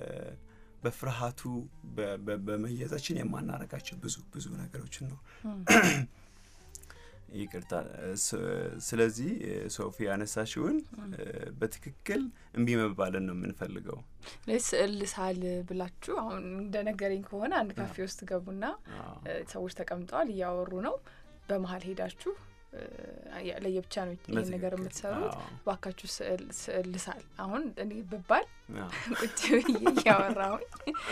በፍርሃቱ በ- በ- በመያዛችን የማናረጋቸው ብዙ ብዙ ነገሮችን ነው። እም፣ ይቅርታ። ስ- ስለዚህ እ፣ ሶፊ ያነሳሽውን እ፣ በትክክል እምቢ መባልን ነው የምንፈልገው። ለዚህ ስዕል ሳል ብላችሁ አሁን እንደነገረኝ ከሆነ አንድ ካፌ ውስጥ ገቡና አዎ። እ፣ ሰዎች ተቀምጠዋል እያወሩ ነው። በመሀል ሄዳችሁ እ፣ ያ- ለየብቻ ነው ይህን ነገር በትክክል። የምትሰሩት። አዎ። ባካችሁ ስዕል ስዕል ልሳል። አሁን እኔ ብባል አዎ። ቁጭ ብዬ እያወራሁኝ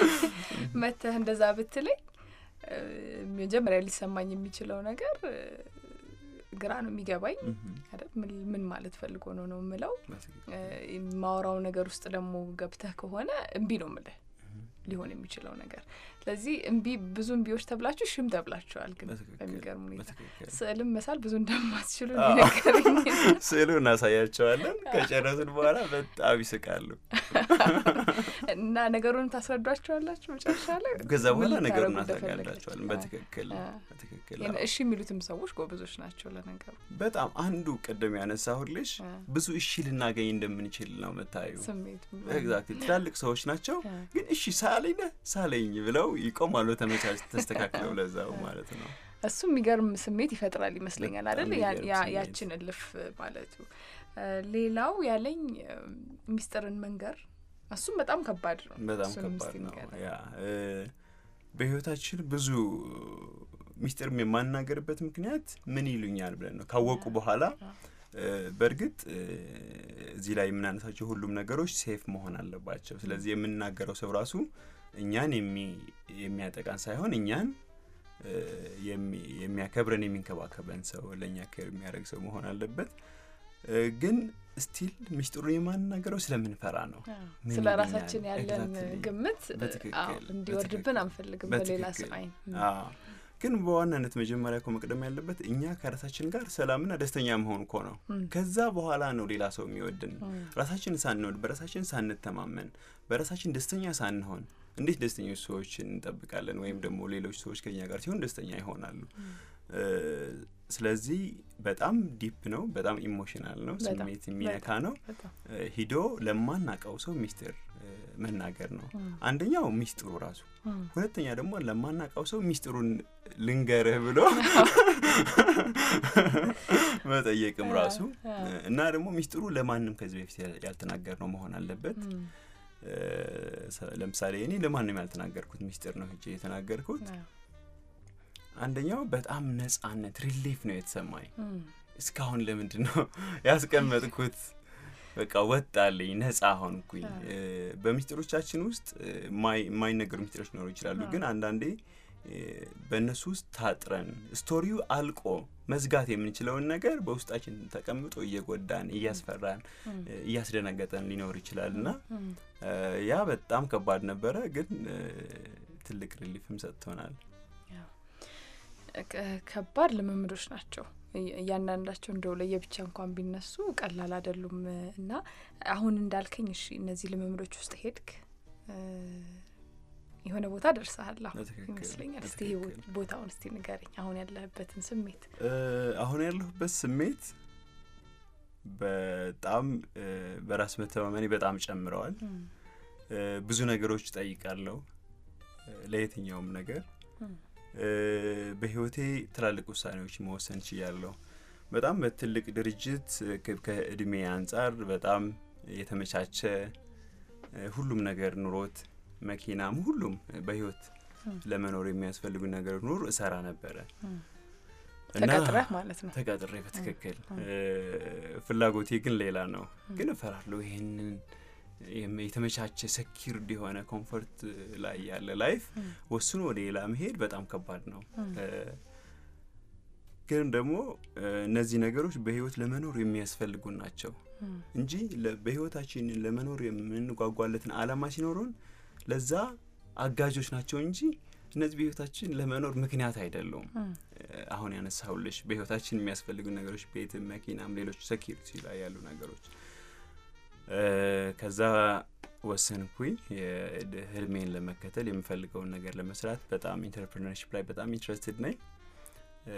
መተህ እንደዛ ብትለኝ እ፣ መጀመሪያ ሊሰማኝ የሚችለው ነገር እ፣ ግራ ነው የሚገባኝ ምሁም። አይደል? ምን- ምን ማለት ፈልጎ ነው ነው የምለው በትክክል። እ፣ የማወራው ነገር ውስጥ ደግሞ ገብተህ ከሆነ እምቢ ነው ምልህ ሊሆን የሚችለው ነገር። ስለዚህ እምቢ ብዙ እምቢዎች ተብላችሁ ሽም ተብላችኋል። ግን በትክክል። በሚገርም ሁኔታ በትክክል። ስዕልም መሳል ብዙ እንደማትችሉ አዎ። ነገረኝ። ስዕሉ እናሳያቸዋለን። ከጨረስን በኋላ በጣም ይስቃሉ። እና ነገሩን ታስረዷቸዋላችሁ መጨረሻ ላይ ከዛ ምን በኋላ ነገሩን ልታረጉ እናስረዳቸዋለን። እንደፈለጋችሁ። በትክክል አ፣ በትክክል ይሄን አዎ። እሺ የሚሉትም ሰዎች ጎበዞች ናቸው ለነገሩ። በጣም አንዱ ቅድም ያነሳሁልሽ አ፣ ብዙ እሺ ልናገኝ እንደምንችል ነው መታዩ። ስሜት ኤግዛክትሊ ትላልቅ ሰዎች ናቸው፣ አ፣ ግን እሺ ሳለኝ ነህ ሳለኝ ብለው ይቆማሉ። ተመቻች ተስተካክለው ለዛው ማለት ነው። እሱ የሚገርም ስሜት ይፈጥራል ይመስለኛል በጣም አይደል? ያ- የሚገርም ያ- ስሜት። ያችን እልፍ ማለቱ። አ፣ ሌላው ያለኝ እ፣ ሚስጥርን መንገር እሱም በጣም ከባድ ነው። በጣም እሱንም ከባድ እስቲ ነው። ንገረን። ያ እ፣ በህይወታችን ብዙ ሚስጥር የማናገርበት ምክንያት ምን ይሉኛል ብለን ነው ካወቁ በኋላ እ፣ በእርግጥ እ፣ እዚህ ላይ የምናነሳቸው ሁሉም ነገሮች ሴፍ መሆን አለባቸው። ስለዚህ የምናገረው ሰው ራሱ እኛን የሚ- የሚያጠቃን ሳይሆን እኛን እ፣ የሚ- የሚያከብረን የሚንከባከበን ሰው ለእኛ ኬር የሚያደርግ ሰው መሆን አለበት። እ፣ ግን ስቲል ሚስጥሩን የማንናገረው ስለምንፈራ ነው። አዎ፣ ምን ስለ ይሉኛል? ራሳችን ያለን Exactly። ግምት እ፣ በትክክል፣ አዎ፣ እንዲወርድብን በትክክል፣ አንፈልግም በሌላ ሰው በትክክል። አይን። አዎ። ግን በዋናነት መጀመሪያ እኮ መቅደም ያለበት እኛ ከራሳችን ጋር ሰላምና ደስተኛ መሆን እኮ ነው። እም፣ ከዛ በኋላ ነው ሌላ ሰው የሚወድን። እም፣ ራሳችን ሳንወድ በራሳችን ሳንተማመን በራሳችን ደስተኛ ሳንሆን እንዴት ደስተኞች ሰዎችን እንጠብቃለን? ወይም ደግሞ ሌሎች ሰዎች ከኛ ጋር ሲሆን ደስተኛ ይሆናሉ። እ፣ ስለዚህ በጣም ዲፕ ነው፣ በጣም ኢሞሽናል ነው፣ በጣም፣ ስሜት የሚነካ ነው። በጣም እ፣ ሂዶ ለማናቀው ሰው ሚስጥር እ፣ መናገር ነው እም፣ አንደኛው ሚስጥሩ ራሱ እም፣ ሁለተኛ ደግሞ ለማናውቀው ሰው ሚስጥሩን ልንገርህ ብሎ መጠየቅም ራሱ አ፣ እና ደግሞ ሚስጥሩ ለማንም ከዚህ በፊት ያል- ያልተናገርነው መሆን አለበት። እም፣ እ፣ ሰ- ለምሳሌ እኔ ለማንም ያልተናገርኩት ሚስጥር ነው ሄጄ የተናገርኩት። አዎ፣ አንደኛው በጣም ነጻነት ሪሊፍ ነው የተሰማኝ። እም፣ እስካሁን ለምንድን ነው ያስቀመጥኩት? በቃ ወጣልኝ፣ ነጻ ሆንኩኝ። አዎ። እ፣ በሚስጥሮቻችን ውስጥ እ፣ የማይ- የማይነገሩ ሚስጥሮች ሊኖሩ ይችላሉ። አዎ። ግን አንዳንዴ እ፣ በእነሱ ውስጥ ታጥረን ስቶሪው አልቆ መዝጋት የምንችለውን ነገር በውስጣችን ተቀምጦ እየጎዳን፣ እያስፈራን፣ እም፣ እ፣ እያስደነገጠን ሊኖር ይችላል እና እም፣ እ፣ ያ በጣም ከባድ ነበረ። ግን እ፣ ትልቅ ሪሊፍም ሰጥቶናል። ከ- ከባድ ልምምዶች ናቸው። እያ- እያንዳንዳቸው እንደው ለየብቻ እንኳን ቢነሱ ቀላል አይደሉም እና አሁን እንዳልከኝ እሺ እነዚህ ልምምዶች ውስጥ ሄድክ እ፣ የሆነ ቦታ ደርሰሃል አሁን በትክክል፣ ይመስለኛል። እስቲ ይሄ በትክክል። ቦታውን እስቲ ንገረኝ፣ አሁን ያለህበትን ስሜት። እ፣ አሁን ያለሁበት ስሜት በጣም እ፣ በራስ መተማመኔ በጣም ጨምረዋል። እ፣ ብዙ ነገሮች ጠይቃለሁ ለየትኛውም ነገር እም። እ፣ በህይወቴ ትላልቅ ውሳኔዎች መወሰን ችያለሁ። በጣም በትልቅ ድርጅት እ፣ ከ- ከእድሜ አንጻር በጣም የተመቻቸ እ፣ ሁሉም ነገር ኑሮት መኪናም ሁሉም በህይወት እም። ለመኖር የሚያስፈልጉ ነገር ኑር እሰራ ነበረ እም። እና ተቀጥረህ ማለት ነው። ተቀጥሬ በትክክል እም። እ፣ ፍላጎቴ ግን ሌላ ነው። ግን እፈራለሁ ይሄንን የም- የተመቻቸ ሰኪርድ የሆነ ኮምፎርት ላይ ያለ ላይፍ እም። ወስኖ ወደ ሌላ መሄድ በጣም ከባድ ነው። እም። እ፣ ግን ደግሞ እ፣ እነዚህ ነገሮች በህይወት ለመኖር የሚያስፈልጉ ናቸው እም። እንጂ ለ- በህይወታችን ለመኖር የምንጓጓለትን አላማ ሲኖሩን ለዛ አጋዦች ናቸው እንጂ እነዚህ በህይወታችን ለመኖር ምክንያት አይደሉም። እም። እ፣ አሁን ያነሳሁልሽ በህይወታችን የሚያስፈልጉ ነገሮች ቤትም፣ መኪናም፣ ሌሎች ሴኪሪቲ ላይ ያሉ ነገሮች እ፣ ከዛ ወሰንኩኝ የድ- ህልሜን ለመከተል የምፈልገውን ነገር ለመስራት በጣም ኢንተርፕሪነርሽፕ ላይ በጣም ኢንትረስትድ ነኝ። እ፣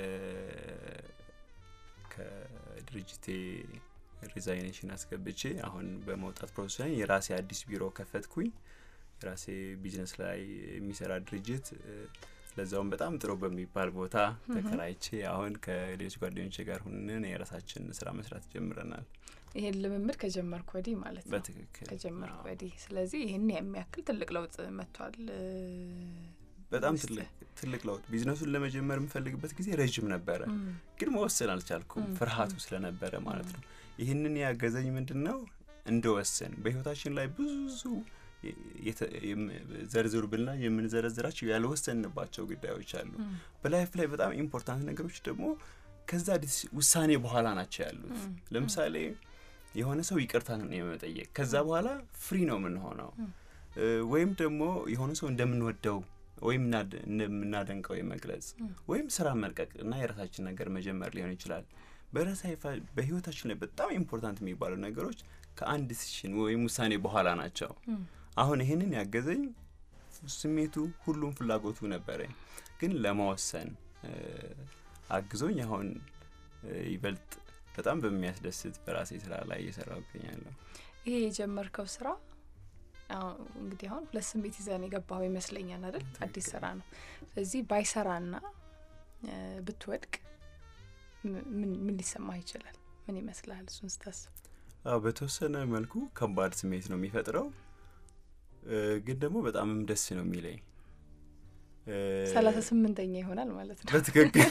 ከድርጅቴ ሪዛይኔሽን አስገብቼ አሁን በመውጣት ፕሮሰስ ላይ የራሴ አዲስ ቢሮ ከፈትኩኝ። የራሴ ቢዝነስ ላይ የሚሰራ ድርጅት እ፣ ለዛውም በጣም ጥሩ በሚባል ቦታ ተከራይቼ አሁን ከሌሎች ጓደኞቼ ጋር ሁነን የራሳችን ስራ መስራት ጀምረናል። ይሄን ልምምድ ከጀመርኩ ወዲህ ማለት ነው በትክክል ከጀመርኩ አዎ። ወዲህ። ስለዚህ ይህን የሚያክል ትልቅ ለውጥ መጥቷል። እ፣ በጣም ውስጥ። ትልቅ ትልቅ ለውጥ ቢዝነሱን ለመጀመር የምፈልግበት ጊዜ ረዥም ነበረ፣ እም። ግን መወሰን አልቻልኩም። እም፣ ፍርሃቱ ስለነበረ ማለት ነው። ይህንን ያገዘኝ ምንድን ነው እንደወሰን በህይወታችን ላይ ብዙ የ- የተ- የም- ዘርዝሩ ብልና የምንዘረዝራቸው ያልወሰንባቸው ጉዳዮች አሉ። እም። በላይፍ ላይ በጣም ኢምፖርታንት ነገሮች ደግሞ ከዛ ዲስ- ውሳኔ በኋላ ናቸው ያሉት። እም። ለምሳሌ የሆነ ሰው ይቅርታ ነው የመጠየቅ ከዛ በኋላ ፍሪ ነው የምንሆነው። እም። እ፣ ወይም ደግሞ የሆነ ሰው እንደምንወደው ወይም እናደ- እንደምናደንቀው የመግለጽ እም። ወይም ስራ መልቀቅ እና የራሳችን ነገር መጀመር ሊሆን ይችላል። በራሳ በህይወታችን ላይ በጣም ኢምፖርታንት የሚባሉ ነገሮች ከአንድ ዲሲሽን ወይም ውሳኔ በኋላ ናቸው። እም። አሁን ይህንን ያገዘኝ ስሜቱ ሁሉም ፍላጎቱ ነበረኝ፣ ግን ለመወሰን እ፣ አግዞኝ አሁን እ፣ ይበልጥ በጣም በሚያስደስት በራሴ ስራ ላይ እየሰራሁ እገኛለሁ። ይሄ የጀመርከው ስራ አሁን እንግዲህ አሁን ሁለት ስሜት ይዘን የገባው ይመስለኛል አይደል? አዲስ ስራ ነው። ስለዚህ ባይሰራና እ፣ ብትወድቅ ም- ምን ምን ሊሰማህ ይችላል? ምን ይመስልሃል? እሱን ስታስብ አዎ በተወሰነ መልኩ ከባድ ስሜት ነው የሚፈጥረው፣ እ፣ ግን ደግሞ በጣምም ደስ ነው የሚለኝ እ፣ ሰላሳ ስምንተኛ ይሆናል ማለት ነው። በትክክል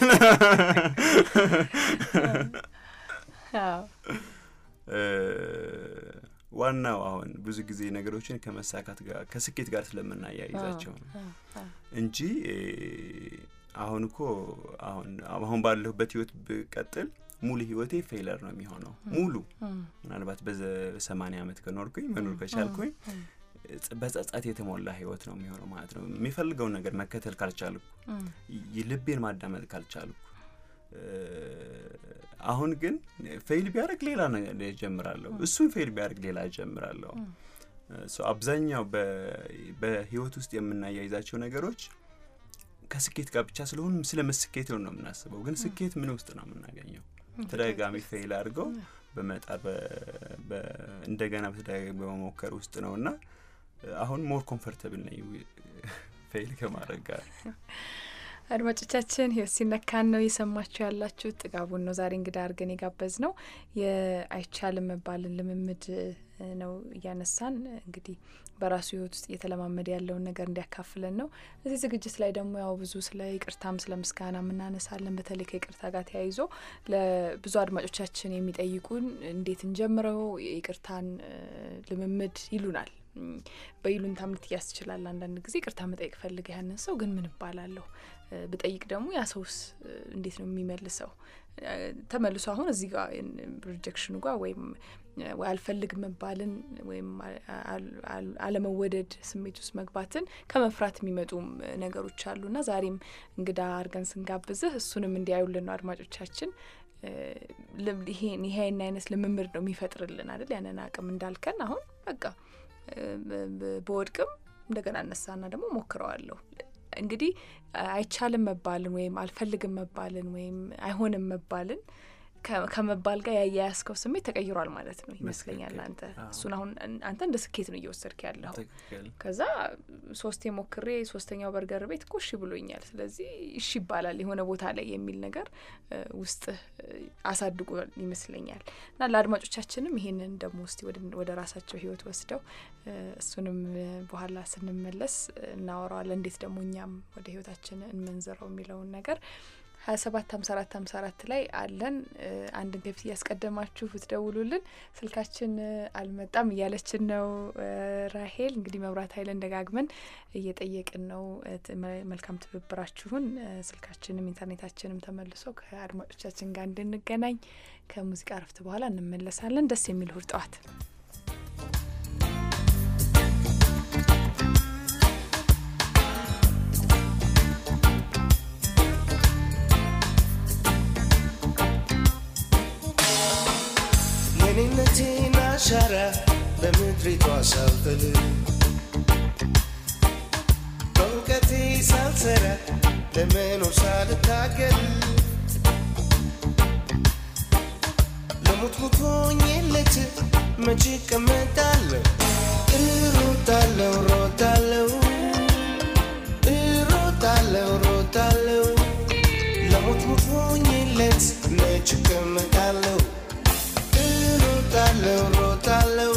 አዎ። እ፣ ዋናው አሁን ብዙ ጊዜ ነገሮችን ከመሳካት ጋር ከስኬት ጋር ስለምናያይዛቸው ነው አዎ፣ አዎ። እንጂ እ፣ አሁን እኮ አሁን አሁን ባለሁበት ህይወት ብቀጥል ሙሉ ህይወቴ ፌለር ነው የሚሆነው ሙሉ እም፣ ምናልባት በሰማኒያ ዓመት ከኖርኩኝ መኖር ከቻልኩኝ እም፣ ጸ- በጸጸት የተሞላ ህይወት ነው የሚሆነው ማለት ነው። የሚፈልገውን ነገር መከተል ካልቻልኩ፣ እም፣ ይ- ልቤን ማዳመጥ ካልቻልኩ፣ እ፣ አሁን ግን ፌይል ቢያደርግ ሌላ ነገር ጀምራለሁ፣ እሱን ፌይል ቢያደርግ ሌላ ጀምራለሁ። እም። ሶ አብዛኛው በ- በህይወት ውስጥ የምናያይዛቸው ነገሮች ከስኬት ጋር ብቻ ስለሆኑ ስለ ስኬት ነው የምናስበው፣ ግን ስኬት ምን ውስጥ ነው የምናገኘው? ተደጋጋሚ ፌይል አድርገው በመጣር በ- በ- እንደገና በተደጋጋሚ በመሞከር ውስጥ ነው እና አሁን ሞር ኮምፈርተብል ነኝ ፌይል ከማድረግ ጋር። አድማጮቻችን ህይወት ሲነካን ነው እየሰማችሁ ያላችሁት። ጥጋቡን ነው ዛሬ እንግዳ አድርገን የጋበዝ ነው። የአይቻልም መባልን ልምምድ እ፣ ነው እያነሳን እንግዲህ በራሱ ህይወት ውስጥ እየተለማመደ ያለውን ነገር እንዲያካፍለን ነው። እዚህ ዝግጅት ላይ ደግሞ ያው ብዙ ስለ ይቅርታም ስለ ምስጋና የምናነሳለን። በተለይ ከይቅርታ ጋር ተያይዞ ለብዙ አድማጮቻችን የሚጠይቁን እንዴት እንጀምረው የይቅርታን እ፣ ልምምድ ይሉናል። እም፣ በይሉንታም ልትያዝ ትችላል። አንዳንድ ጊዜ ይቅርታ መጠየቅ ፈልገ ያንን ሰው ግን ምን እባላለሁ እ፣ ብጠይቅ ደግሞ ያ ሰውስ እ፣ እንዴት ነው የሚመልሰው? ተመልሶ አሁን እዚህ ጋር ሪጀክሽኑ ጋር ወይም ወይ አልፈልግ መባልን ወይም አለመወደድ ስሜት ውስጥ መግባትን ከመፍራት የሚመጡም ነገሮች አሉና ዛሬም እንግዳ አድርገን ስንጋብዝህ እሱንም እንዲያዩልን ነው አድማጮቻችን። ይሄን ይሄን አይነት ልምምድ ነው የሚፈጥርልን አይደል? ያንን አቅም እንዳልከን አሁን በቃ በወድቅም እንደገና እነሳና ደግሞ ሞክረዋለሁ። እንግዲህ አይቻልም መባልን ወይም አልፈልግም መባልን ወይም አይሆንም መባልን ከመባል ጋር ያያያዝከው ስሜት ተቀይሯል ማለት ነው ይመስለኛል። አንተ እሱን አሁን አንተ እንደ ስኬት ነው እየወሰድክ ያለው። ከዛ ሶስቴ ሞክሬ ሶስተኛው በርገር ቤት እኮ እሺ ብሎኛል፣ ስለዚህ እሺ ይባላል የሆነ ቦታ ላይ የሚል ነገር ውስጥ አሳድጎ ይመስለኛል። እና ለአድማጮቻችንም ይሄንን ደግሞ እስቲ ወደ ራሳቸው ህይወት ወስደው እሱንም በኋላ ስንመለስ እናወራዋለን። እንዴት ደግሞ እኛም ወደ ህይወታችን እንመንዝረው የሚለውን ነገር ሀያ ሰባት ሀምሳ አራት ሀምሳ አራት ላይ አለን። አንድን ከፊት እያስቀደማችሁ ብትደውሉልን ስልካችን አልመጣም እያለችን ነው ራሄል። እንግዲህ መብራት ኃይልን ደጋግመን እየጠየቅን ነው መልካም ትብብራችሁን። ስልካችንም ኢንተርኔታችንም ተመልሶ ከአድማጮቻችን ጋር እንድንገናኝ ከሙዚቃ እረፍት በኋላ እንመለሳለን። ደስ የሚል እሁድ ጠዋት የኔነቴን አሻራ በምድሪቷ ሳልጥል በእውቀቴ ሳልሰራ ለመኖር ሳልታገል ለሞት ሙቶኝለት መቼ እቀመጣለሁ? እሮጣለሁ ሮጣለሁ እሮጣለሁ ሮጣለሁ ለሞት ሙቶኝለት መቼ እቀመጣለሁ? እሮጣለሁ ሮጣለሁ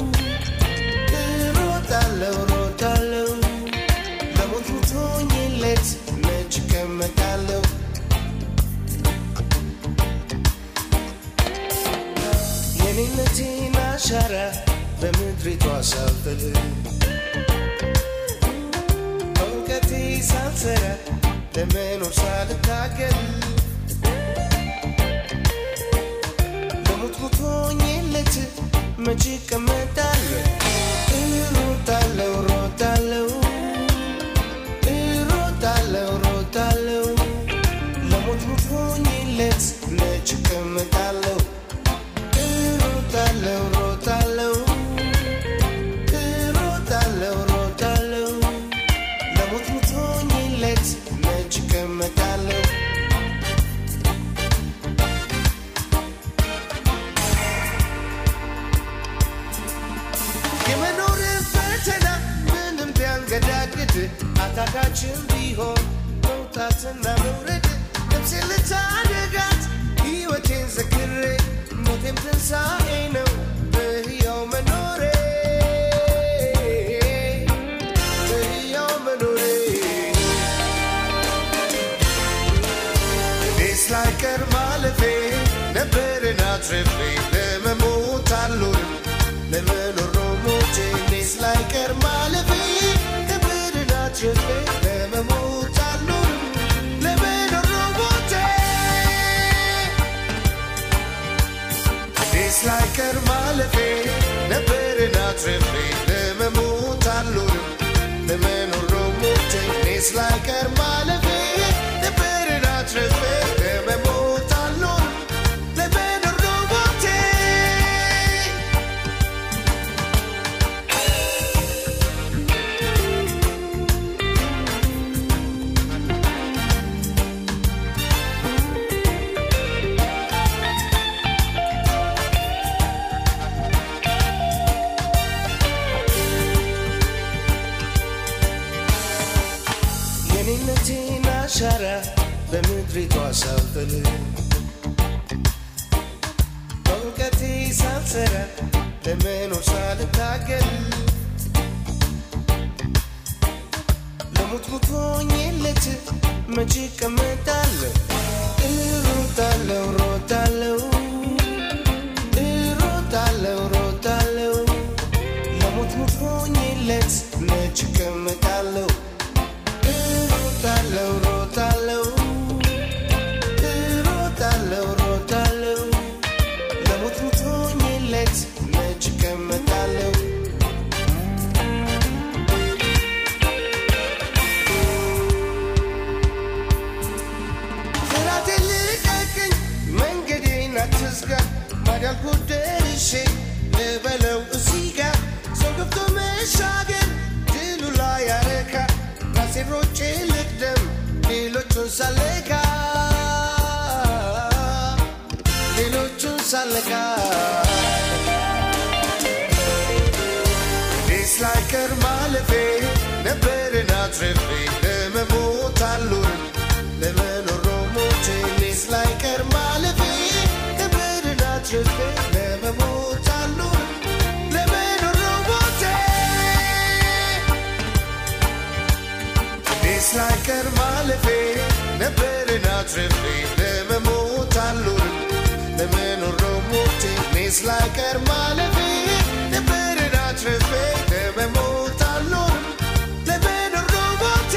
እሮጣለሁ ሮጣለሁ ለሞት ሙቶኝለት መች እቀመጣለሁ? የኔነቴን አሻራ በምድሪቷ ሳልጥል በእውቀቴ ሳልሰራ ለመኖር ሳልታገል ለሞት ሙቶኝለት መቼ እቀመጣለሁ? እሮጣለሁ ሮጣለሁ እሮጣለሁ ሮጣለሁ ለሞት ሙቶኝለት መቼ እቀመጣለሁ? እሮጣለሁ ሮጣለሁ እሮጣለሁ ሮጣለሁ ለሞት ሙቶኝለት መቼ እቀመጣለሁ? የመኖርን ፈተና ምንም ቢያንገዳግድ አታካችን ቢሆን መውጣትና መውረድ ነፍሴን ልታደጋት ሕይወቴን ዘክሬ ሞቴም ትንሣኤ ነው በሕያው መኖሬ በሕያው መኖሬ እኔስ ላይቀር ማለፌ ነበርን አትርፌ ለመሞት አልኖርም ለመኖር ነው ሞቴ እኔስ ላይቀር ማለፌ ነበርን አትርፌ ለመሞት አልኖርም ለመኖር ነው ሞቴ እኔስ ላይቀር ማለፌ ነበርን አትርፌ ለመሞት አልኖርም ለመኖር ነው ሞቴ እኔስ ላይቀር ማለፌ ነበርን አትርፌ ለመሞት አልኖርም ለመኖር ነው ሞቴ የኔነቴን አሻራ በምድሪቷ ሳልጥል በእውቀቴ ሳልሰራ ለመኖር ሳልታገል ለሞት ሙቶኝለት መቼ እቀመጣለሁ? እሮጣለሁ ሮጣለሁ እሮጣለሁ ሮጣለሁ ለሞት ሙቶኝለት መቼ እቀመጣለሁ? እሮጣለሁ ሮጣለሁ እሮጣለሁ ማዳልኩት ደርሼ ልበለው እዚህ ጋር ሰው ገብቶ መሻገር ድሉ ላይ ያረካ ራሴን ሮጬ ልቅደም ሌሎቹን ሳለካ ሌሎቹን ሳለካ እኔስ ላይቀር ማለፌ ነበርን አትርፌ ለመሞት አልኖርም ለመኖር ነው ሞቴ እኔስ ላይቀር ማለፌ ነበርን አትርፌ ለመሞት አልኖርም ለመኖር ነው ሞቴ እኔስ ላይቀር ማለፌ ነበርን አትርፌ ለመሞት አልኖርም ለመኖር ነው ሞቴ እኔስ ላይቀር ማለፌ ነበርን አትርፌ ለመሞት አልኖርም ለመኖር ነው ሞቴ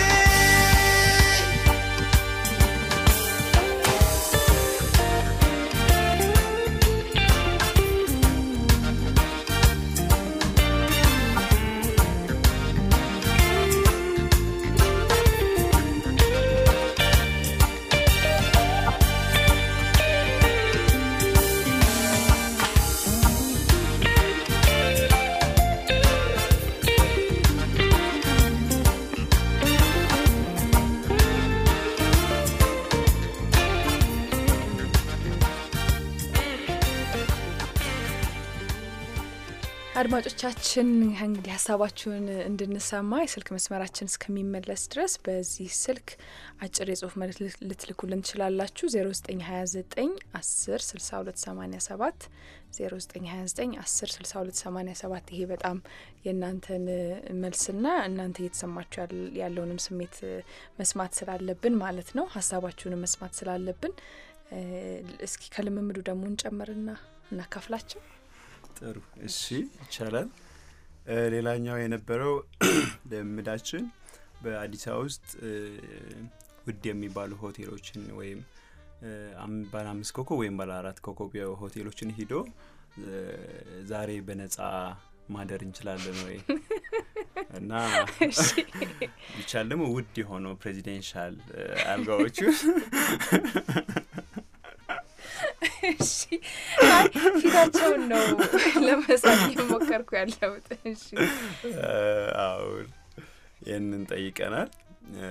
አድማጮቻችን እንግዲህ ሀሳባችሁን እንድንሰማ የስልክ መስመራችን እስከሚመለስ ድረስ በዚህ ስልክ አጭር የጽሁፍ መልእክት ልት- ልትልኩልን ትችላላችሁ። 0929 10 62 87 0929 10 62 87 ይሄ በጣም የእናንተን መልስና እናንተ እየተሰማችሁ ያል- ያለውንም ስሜት እ፣ መስማት ስላለብን ማለት ነው። ሀሳባችሁንም መስማት ስላለብን እ፣ እስኪ ከልምምዱ ደግሞ እንጨምርና እናካፍላቸው። ጥሩ እሺ ይቻላል እ፣ ሌላኛው የነበረው ልምዳችን በአዲስ አበባ ውስጥ እ፣ ውድ የሚባሉ ሆቴሎችን ወይም እ፣ አም- ባለ አምስት ኮከብ ወይም ባለ አራት ኮከብ የሆ- ሆቴሎችን ሂዶ እ፣ ዛሬ በነጻ ማደር እንችላለን ወይ እና ቢቻል ደግሞ ውድ የሆነው ፕሬዚደንሻል እ፣ አልጋዎቹ እሺ አይ ፊታቸውን ነው ለመሳት እየሞከርኩ ያለሁት። እሺ አሁን ይህንን ጠይቀናል። እ፣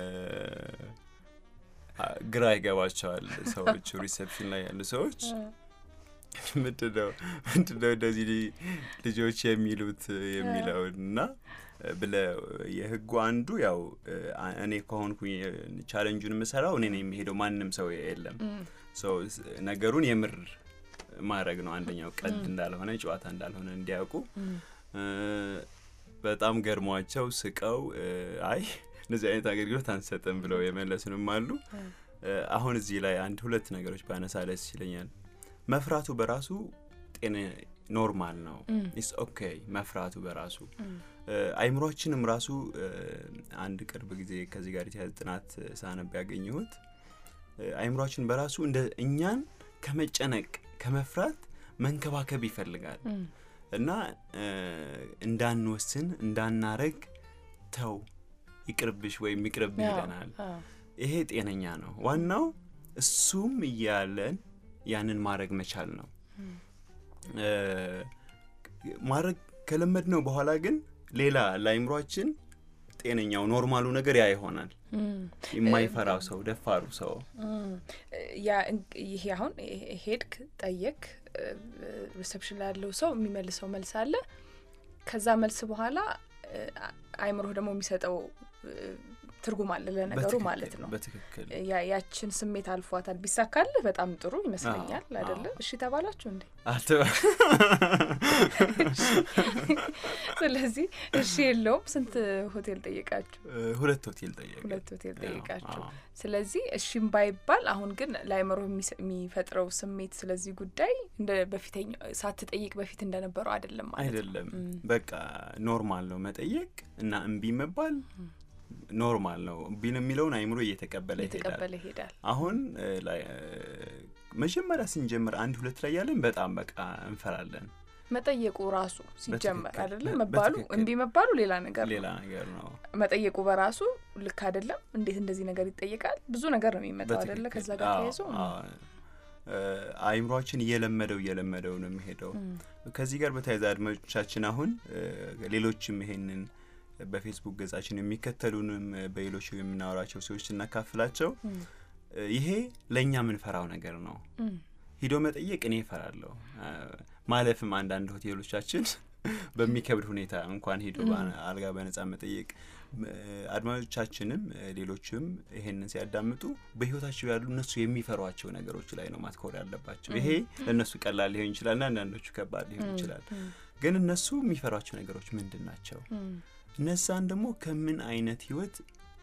አ- ግራ ይገባቸዋል ሰዎቹ ሪሴፕሽን ላይ ያሉ ሰዎች ምንድነው ምንድነው እንደዚህ ሊ- ልጆች የሚሉት የሚለውን እና ብለ የህጉ አንዱ ያው እ፣ አ- እኔ ከሆንኩኝ ቻለንጁን የምሰራው እኔ ነው የሚሄደው ማንም ሰው የለም ሶ ስ- ነገሩን የምር ማድረግ ነው አንደኛው ቀልድ እንዳልሆነ ጨዋታ እንዳልሆነ እንዲያውቁ እ፣ በጣም ገርሟቸው ስቀው እ፣ አይ እንደዚህ አይነት አገልግሎት አንሰጥም ብለው የመለሱንም አሉ እ፣ አሁን እዚህ ላይ አንድ ሁለት ነገሮች ባነሳ ደስ ይለኛል መፍራቱ በራሱ ጤና ኖርማል ነው ኢስ ኦኬ መፍራቱ በራሱ እ፣ አይምሯችንም ራሱ እ፣ አንድ ቅርብ ጊዜ ከዚህ ጋር የተያዘ ጥናት እ፣ ሳነብ ያገኘሁት እ፣ አይምሯችን በራሱ እንደ እኛን ከመጨነቅ ከመፍራት መንከባከብ ይፈልጋል እና እ፣ እንዳንወስን እንዳናረግ ተው ይቅርብሽ ወይም ይቅርብ ይለናል ይሄ ጤነኛ ነው ዋናው እሱም እያለን ያንን ማድረግ መቻል ነው እ፣ ማድረግ ከለመድ ነው በኋላ ግን ሌላ ለአይምሯችን ጤነኛው ኖርማሉ ነገር ያ ይሆናል የማይፈራው ሰው ደፋሩ ሰው ያ እንግ- ይሄ አሁን ሄድክ ጠየቅ ሪሰፕሽን ላይ ያለው ሰው የሚመልሰው መልስ አለ። ከዛ መልስ በኋላ እ፣ አይምሮህ ደግሞ የሚሰጠው እ፣ ትርጉም አለ ለነገሩ በትክክል፣ ማለት ነው። በትክክል ያ ያችን ስሜት አልፏታል። ቢሳካልህ በጣም ጥሩ ይመስለኛል አዎ፣ አይደለ? አዎ። እሺ ተባላችሁ እንዴ? አልተ- ስለዚህ እሺ የለውም። ስንት ሆቴል ጠየቃችሁ? እ፣ ሁለት ሆቴል ጠየቀ ሁለት ሆቴል ጠየቃችሁ። አዎ። ስለዚህ እሺም ባይባል አሁን ግን ለአይምሮ የሚፈጥረው ስሜት ስለዚህ ጉዳይ እንደ በፊተኛው ሳትጠይቅ በፊት እንደነበረው አይደለም ማለት ነው። አይደለም በቃ ኖርማል ነው መጠየቅ እና እምቢ መባል ኖርማል ነው ቢን የሚለውን አይምሮ እየተቀበለ ይሄዳል እየተቀበለ ይሄዳል። አሁን እ፣ ላይ እ፣ መጀመሪያ ስንጀምር አንድ ሁለት ላይ ያለን በጣም በቃ እንፈራለን መጠየቁ ራሱ ሲጀመር በትክክል፣ አይደለም በ- መባሉ በትክክል። እምቢ መባሉ ሌላ ነገር ሌላ ነው። ነገር ነው መጠየቁ በራሱ ልክ አይደለም። እንዴት እንደዚህ ነገር ይጠየቃል? ብዙ ነገር ነው የሚመጣው አይደለ? በትክክል። ከዛ ጋር አዎ፣ ተያይዞ አዎ። እ፣ አእምሯችን እየለመደው እየለመደው ነው የሚሄደው። ከዚህ ጋር በተያያዘ አድማጮቻችን አሁን እ፣ ሌሎችም ይሄንን በፌስቡክ ገጻችን የሚከተሉንም እ፣ በሌሎች የምናወራቸው ሰዎች ስናካፍላቸው እ፣ ይሄ ለእኛ የምንፈራው ነገር ነው። ሂዶ መጠየቅ እኔ እፈራለሁ። እ፣ ማለፍም አንዳንድ ሆቴሎቻችን በሚከብድ ሁኔታ እንኳን ሂዶ በአ- አልጋ በነጻ መጠየቅ እ፣ አድማጮቻችንም እ፣ ሌሎችም ይሄንን ሲያዳምጡ በህይወታቸው ያሉ እነሱ የሚፈሯቸው ነገሮች ላይ ነው ማትኮር ያለባቸው። ይሄ ለእነሱ ቀላል ሊሆን ይችላል ና አንዳንዶቹ ከባድ ሊሆን ይችላል። ግን እነሱ የሚፈሯቸው ነገሮች ምንድን ናቸው? እነዛን ደግሞ ከምን አይነት ህይወት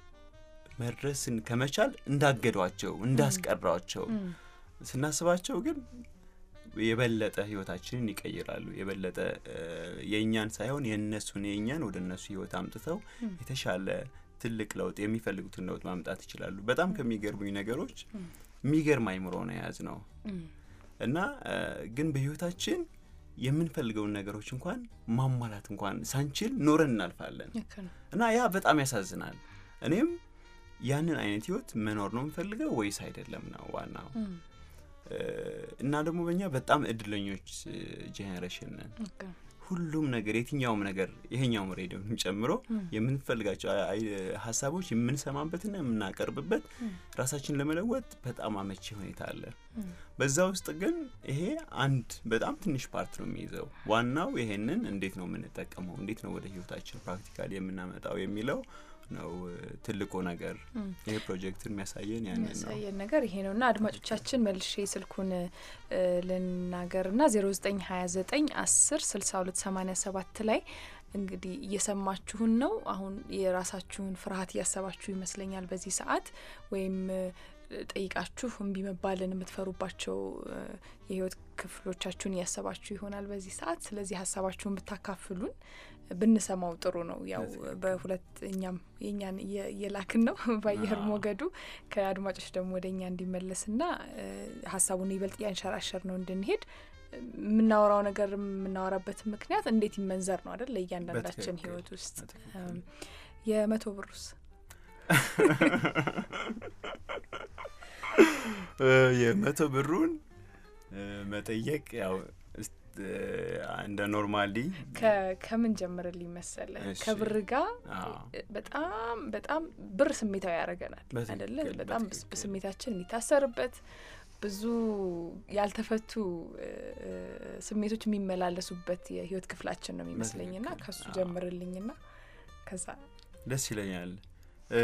መድረስን ከመቻል እንዳገዷቸው እንዳስቀሯቸው ስናስባቸው ግን የበለጠ ህይወታችንን ይቀይራሉ። የበለጠ እ፣ የእኛን ሳይሆን የእነሱን የእኛን ወደ እነሱ ህይወት አምጥተው የተሻለ ትልቅ ለውጥ የሚፈልጉትን ለውጥ ማምጣት ይችላሉ። በጣም ከሚገርሙኝ ነገሮች የሚገርም አይምሮ ነው የያዝ ነው እና እ፣ ግን በህይወታችን የምንፈልገውን ነገሮች እንኳን ማሟላት እንኳን ሳንችል ኖረን እናልፋለን ልክ ነው። እና ያ በጣም ያሳዝናል። እኔም ያንን አይነት ህይወት መኖር ነው የምፈልገው ወይስ አይደለም ነው ዋናው። እ፣ እና ደግሞ በእኛ በጣም እድለኞች ጄኔሬሽን ነን። ልክ ነው። ሁሉም ነገር የትኛውም ነገር ይሄኛውም ሬዲዮንም ጨምሮ የምንፈልጋቸው አይ- አይ- ሀሳቦች የምንሰማበትና የምናቀርብበት ራሳችን ለመለወጥ በጣም አመቺ ሁኔታ አለ። በዛ ውስጥ ግን ይሄ አንድ በጣም ትንሽ ፓርት ነው የሚይዘው። ዋናው ይሄንን እንዴት ነው የምንጠቀመው፣ እንዴት ነው ወደ ህይወታችን ፕራክቲካሊ የምናመጣው የሚለው ነው እ፣ ትልቁ ነገር። ይሄ ፕሮጀክት የሚያሳየን ያንን ነው። የሚያሳየን ነገር ይሄ ነው እና አድማጮቻችን መልሼ ስልኩን እ፣ ልናገር ና ዜሮ ዘጠኝ ሀያ ዘጠኝ አስር ስልሳ ሁለት ሰማኒያ ሰባት ላይ እንግዲህ እየሰማችሁን ነው። አሁን የራሳችሁን ፍርሃት እያሰባችሁ ይመስለኛል በዚህ ሰዓት ወይም እ፣ ጠይቃችሁ እምቢ መባልን የምትፈሩባቸው እ፣ የህይወት ክፍሎቻችሁን እያሰባችሁ ይሆናል በዚህ ሰዓት። ስለዚህ ሀሳባችሁን ብታካፍሉን ብንሰማው ጥሩ ነው። ያው በሁለት እኛም የእኛን እየ- እየላክን ነው በአየር አዎ። ሞገዱ ከአድማጮች ደግሞ ወደ እኛ እንዲመለስና እ፣ ሀሳቡን ይበልጥ እያንሸራሸር ነው እንድንሄድ የምናወራው ነገር የምናወራበት ምክንያት እንዴት ይመንዘር ነው አይደል? ለእያንዳንዳችን በትክክል፣ ህይወት ውስጥ በትክክል። እም፣ የመቶ ብሩስ እ፣ የመቶ ብሩን እ፣ መጠየቅ ያው እስ- እ፣ እንደ ኖርማሊ ከ- ከምን ጀምርልኝ መሰለ እሺ። ከብር ጋር አዎ። በጣም በጣም ብር ስሜታዊ ያደርገናል በትክክል፣ አይደለ? በጣም በስ- በትክክል። ስሜታችን የሚታሰርበት ብዙ ያልተፈቱ እ፣ ስሜቶች የሚመላለሱበት የህይወት ክፍላችን ነው የሚመስለኝና በትክክል፣ ከሱ አዎ። ጀምርልኝና ከዛ ደስ ይለኛል። እ፣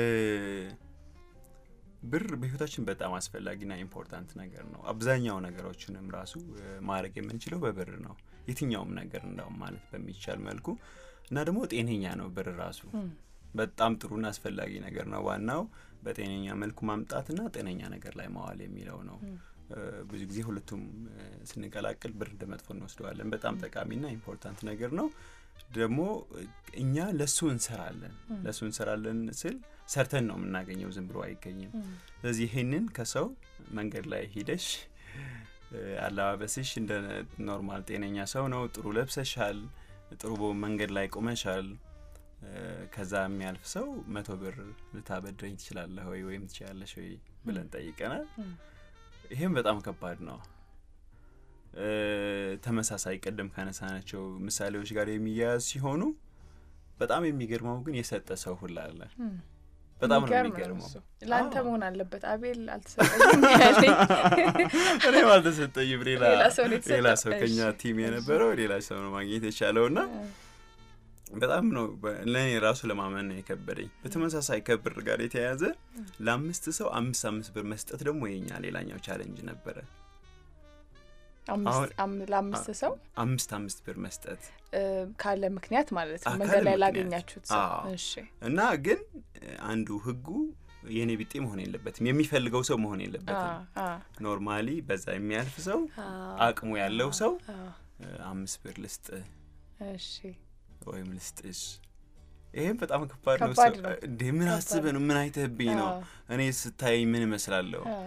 ብር በህይወታችን በጣም አስፈላጊና ኢምፖርታንት ነገር ነው። አብዛኛው ነገሮችንም ራሱ እ፣ ማድረግ የምንችለው በብር ነው። የትኛውም ነገር እንዳውም ማለት በሚቻል መልኩ እና ደግሞ ጤነኛ ነው ብር ራሱ በጣም ጥሩና አስፈላጊ ነገር ነው። ዋናው በጤነኛ መልኩ ማምጣትና ጤነኛ ነገር ላይ ማዋል የሚለው ነው። እ፣ ብዙ ጊዜ ሁለቱም እ፣ ስንቀላቅል ብር እንደ መጥፎ እንወስደዋለን። በጣም ጠቃሚና ኢምፖርታንት ነገር ነው። ደግሞ እ፣ እኛ ለሱ እንሰራለን። ለሱ እንሰራለን ስል ሰርተን ነው የምናገኘው፣ ዝም ብሎ አይገኝም። ስለዚህ ይሄንን ከሰው መንገድ ላይ ሂደሽ እ፣ አለባበስሽ እንደ ኖርማል ጤነኛ ሰው ነው፣ ጥሩ ለብሰሻል፣ ጥሩ መንገድ ላይ ቆመሻል። እ፣ ከዛ የሚያልፍ ሰው መቶ ብር ልታበድረኝ ትችላለህ ወይ ወይም ትችላለሽ ወይ ብለን ጠይቀናል። ይሄም በጣም ከባድ ነው። እ፣ ተመሳሳይ ቀደም ካነሳናቸው ምሳሌዎች ጋር የሚያያዝ ሲሆኑ በጣም የሚገርመው ግን የሰጠ ሰው ሁላ አለ። በጣም ነው የሚገርም የሚገርመው። እሱ። ለአንተ አዎ። መሆን አለበት። አቤል አልተሰጠኝም ያለኝ እኔም አልተሰጠኝም። ሌላ ሌላ ሰው ነው የተሰጠው። ሌላ ሰው ከኛ እሺ። ቲም የነበረው ሌላ ሰው ነው ማግኘት የቻለው እና በጣም ነው በ- ለእኔ ራሱ ለማመን ነው የከበደኝ። በተመሳሳይ ከብር ጋር የተያያዘ ለአምስት ሰው አምስት አምስት ብር መስጠት ደግሞ የኛ ሌላኛው ቻለንጅ ነበረ። አምስት አሁን- አም- ለአምስት ሰው አምስት አምስት ብር መስጠት እ፣ ካለ ምክንያት ማለት ነው አ- መንገድ ካለ ላይ ምክንያት። ላገኛችሁት ሰው አዎ። እሺ እና ግን እ፣ አንዱ ህጉ የእኔ ቢጤ መሆን የለበትም፣ የሚፈልገው ሰው መሆን አ፣ የለበትም። አ፣ ኖርማሊ በዛ የሚያልፍ ሰው አ፣ አቅሙ ያለው ሰው አ፣ እ፣ አምስት ብር ልስጥ እሺ ወይም ልስጥሽ። ይሄም በጣም ከባድ ነው። ከባድ ሰው ነው። እንዴ ምን ከባድ አስበህ ነው? ምን አይተህብኝ ነው? አዎ። እኔ ስታይ ምን እመስላለሁ? አ፣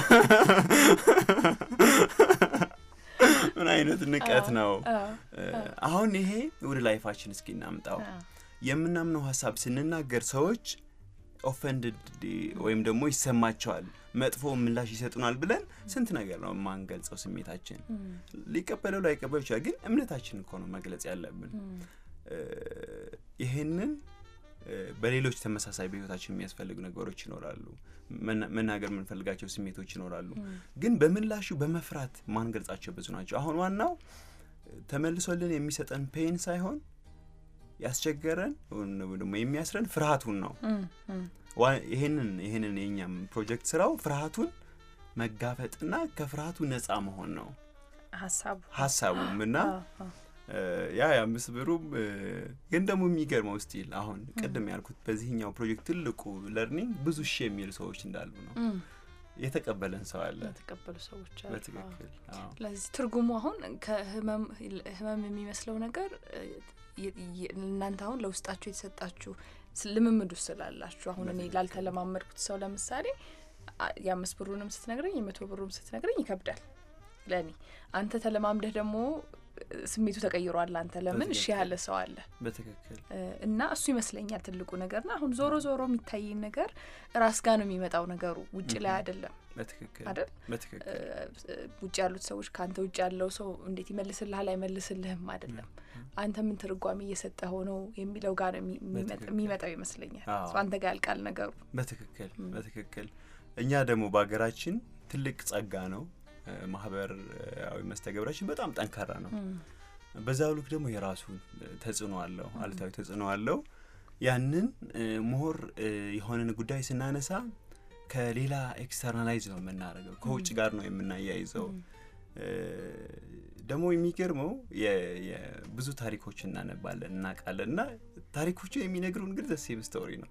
ምን አይነት ንቀት ነው? አ፣ እ፣ አሁን ይሄ ወደ ላይፋችን እስኪ እናምጣው። አ፣ የምናምነው ሀሳብ ስንናገር ሰዎች ኦፈንድድ ወይም ደግሞ ይሰማቸዋል። መጥፎ ምላሽ ይሰጡናል ብለን ስንት ነገር ነው የማንገልጸው ስሜታችን ሊቀበለው ላይቀበለው ይችላል ግን እምነታችን እኮ ነው መግለጽ ያለብን እ፣ ይሄንን እ፣ በሌሎች ተመሳሳይ በህይወታችን የሚያስፈልጉ ነገሮች ይኖራሉ መና- መናገር የምንፈልጋቸው ስሜቶች ይኖራሉ ግን በምላሹ በመፍራት ማንገልጻቸው ብዙ ናቸው አሁን ዋናው ተመልሶልን የሚሰጠን ፔን ሳይሆን ያስቸገረን ወይም ደግሞ የሚያስረን ፍርሃቱን ነው ዋ- ይሄንን ይሄንን የኛም ፕሮጀክት ስራው ፍርሃቱን መጋፈጥና ከፍርሃቱ ነፃ መሆን ነው ሀሳቡ ሀሳቡም እና እ፣ ያ የአምስት ብሩም እ፣ ግን ደግሞ የሚገርመው ስቲል አሁን ቅድም ያልኩት በዚህኛው ፕሮጀክት ትልቁ ለርኒንግ ብዙ ሺህ የሚሉ ሰዎች እንዳሉ ነው የተቀበለን ሰው አለ የተቀበሉ ሰዎች አሉ። አዎ። በትክክል አዎ። ለዚህ ትርጉሙ አሁን ከህመም ህመም የሚመስለው ነገር እ፣ የ- የ- እናንተ አሁን ለውስጣችሁ የተሰጣችሁ ስ- ልምምዱ ስላላችሁ አሁን እኔ ላልተለማመድኩት ሰው ለምሳሌ አ- የአምስት ብሩንም ስትነግረኝ የመቶ ብሩም ስትነግረኝ ይከብዳል ለእኔ አንተ ተለማምደህ ደግሞ እ፣ ስሜቱ ተቀይሯል አንተ ለምን እሺ በትክክል። ያለ ሰው አለ በትክክል እ፣ እና እሱ ይመስለኛል ትልቁ ነገር ና አሁን ዞሮ ዞሮ የሚታየኝ ነገር ራስ ጋር ነው የሚመጣው ነገሩ ውጭ ላይ አይደለም በትክክል አይደል በትክክል ውጭ ያሉት ሰዎች ከአንተ ውጭ ያለው ሰው እንዴት ይመልስልሃል አይመልስልህም አይደለም አንተ ምን ትርጓሜ እየሰጠ ሆነው የሚለው ጋር ነው የሚ- የሚመጣ- በትክክል። የሚመጣው ይመስለኛል አዎ። ሰው አንተ ጋር ያልቃል ነገሩ በትክክል በትክክል እኛ ደግሞ በሀገራችን ትልቅ ጸጋ ነው እ፣ ማህበራዊ መስተገብራችን በጣም ጠንካራ ነው በዛው ልክ ደግሞ የራሱ እ፣ ተጽዕኖ አለው አሉታዊ ተጽዕኖ አለው ያንን እ፣ ምሁር እ፣ የሆነን ጉዳይ ስናነሳ ከሌላ ኤክስተርናላይዝ ነው የምናደርገው ከውጭ ጋር ነው የምናያይዘው እ፣ ደግሞ የሚገርመው የ- የ- ብዙ ታሪኮች እናነባለን እናውቃለን እና ታሪኮቹ የሚነግሩን ግን ዘሴም ስቶሪ ነው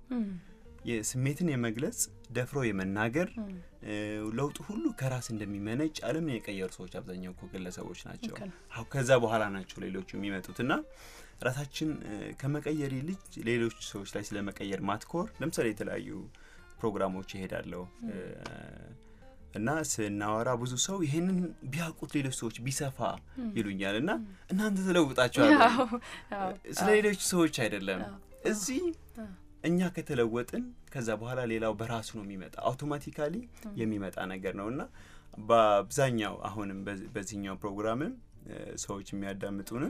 የስሜትን የመግለጽ ደፍሮ የመናገር እ፣ ለውጡ ሁሉ ከራስ እንደሚመነጭ ዓለምን የቀየሩ ሰዎች አብዛኛው እኮ ግለሰቦች ናቸው። ልክ ነው። አሁ ከዛ በኋላ ናቸው ሌሎቹ የሚመጡት እና ራሳችን እ፣ ከመቀየር ይልቅ ሌሎች ሰዎች ላይ ስለ መቀየር ማትኮር ለምሳሌ የተለያዩ ፕሮግራሞች ይሄዳለሁ እ፣ እና ስናወራ ብዙ ሰው ይሄንን ቢያውቁት ሌሎች ሰዎች ቢሰፋ ይሉኛል እና እናንተ ተለውጣችኋል አዎ፣ አዎ፣ ስለ ሌሎች ሰዎች አይደለም እዚህ እኛ ከተለወጥን ከዛ በኋላ ሌላው በራሱ ነው የሚመጣ አውቶማቲካሊ የሚመጣ ነገር ነው እና በአብዛኛው አሁንም በዚ- በዚህኛው ፕሮግራምም እ፣ ሰዎች የሚያዳምጡንም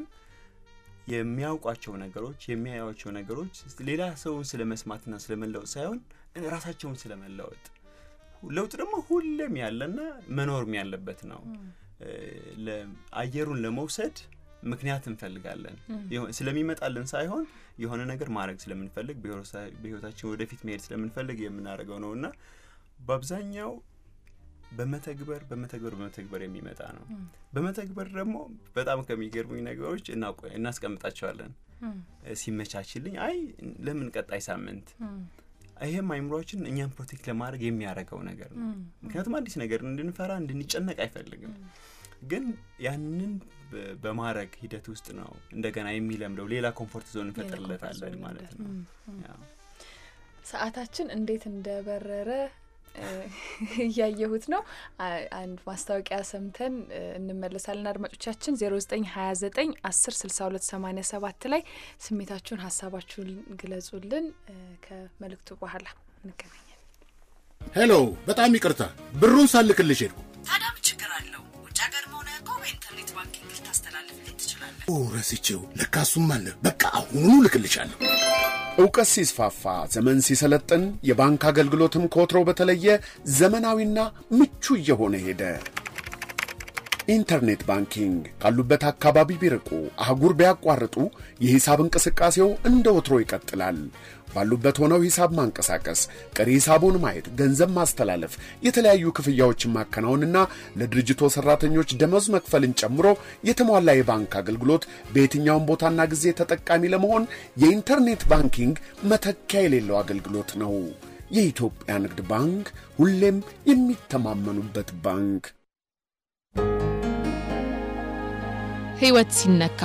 የሚያውቋቸው ነገሮች የሚያዩቸው ነገሮች ሌላ ሰውን ስለ መስማትና ስለ መለወጥ ሳይሆን ራሳቸውን ስለ መለወጥ ለውጥ ደግሞ ሁሌም ያለና መኖርም ያለበት ነው እ፣ ለ- አየሩን ለመውሰድ ምክንያት እንፈልጋለን የሆ- ስለሚመጣልን ሳይሆን የሆነ ነገር ማድረግ ስለምንፈልግ በህይወታ- በህይወታችን ወደፊት መሄድ ስለምንፈልግ የምናደርገው ነው እና በአብዛኛው በመተግበር በመተግበር በመተግበር የሚመጣ ነው በመተግበር ደግሞ በጣም ከሚገርሙኝ ነገሮች እናቆ- እናስቀምጣቸዋለን እ፣ ሲመቻችልኝ አይ ለምን ቀጣይ ሳምንት ይሄም አይምሯችን እኛን ፕሮቴክት ለማድረግ የሚያደርገው ነገር ነው ምክንያቱም አዲስ ነገር እንድንፈራ እንድንጨነቅ አይፈልግም ግን ያንን በ- በማድረግ ሂደት ውስጥ ነው እንደገና የሚለምደው ሌላ ኮምፎርት ዞን እንፈጥርለታለን ዞን ማለት ነው ያው። ሰዓታችን እንዴት እንደበረረ እ፣ እያየሁት ነው። አ- አንድ ማስታወቂያ ሰምተን እ፣ እንመለሳለን። አድማጮቻችን ዜሮ ዘጠኝ ሀያ ዘጠኝ አስር ስልሳ ሁለት ሰማኒያ ሰባት ላይ ስሜታችሁን ሀሳባችሁን ግለጹልን። እ፣ ከመልእክቱ በኋላ እንገናኛለን። ሄሎ፣ በጣም ይቅርታ ብሩን ሳልክልሽ ሄድኩ። ታዲያ ምን ችግር አለው? ውጭ ሀገር መሆነ እኮ በኢንተርኔት ባንኪንግ ልታስተላልፍልኝ ትችላለህ። ኦ ረስቼው፣ ለካ እሱም አለ። በቃ አሁኑኑ ልክልሻለሁ። እውቀት ሲስፋፋ ዘመን ሲሰለጥን የባንክ አገልግሎትም ከወትሮ በተለየ ዘመናዊና ምቹ እየሆነ ሄደ። ኢንተርኔት ባንኪንግ ካሉበት አካባቢ ቢርቁ አህጉር ቢያቋርጡ የሂሳብ እንቅስቃሴው እንደ ወትሮ ይቀጥላል። ባሉበት ሆነው ሂሳብ ማንቀሳቀስ፣ ቀሪ ሂሳቡን ማየት፣ ገንዘብ ማስተላለፍ፣ የተለያዩ ክፍያዎችን ማከናወንና ለድርጅቶ ሰራተኞች ደመወዝ መክፈልን ጨምሮ የተሟላ የባንክ አገልግሎት በየትኛውም ቦታና ጊዜ ተጠቃሚ ለመሆን የኢንተርኔት ባንኪንግ መተኪያ የሌለው አገልግሎት ነው። የኢትዮጵያ ንግድ ባንክ ሁሌም የሚተማመኑበት ባንክ። ህይወት ሲነካ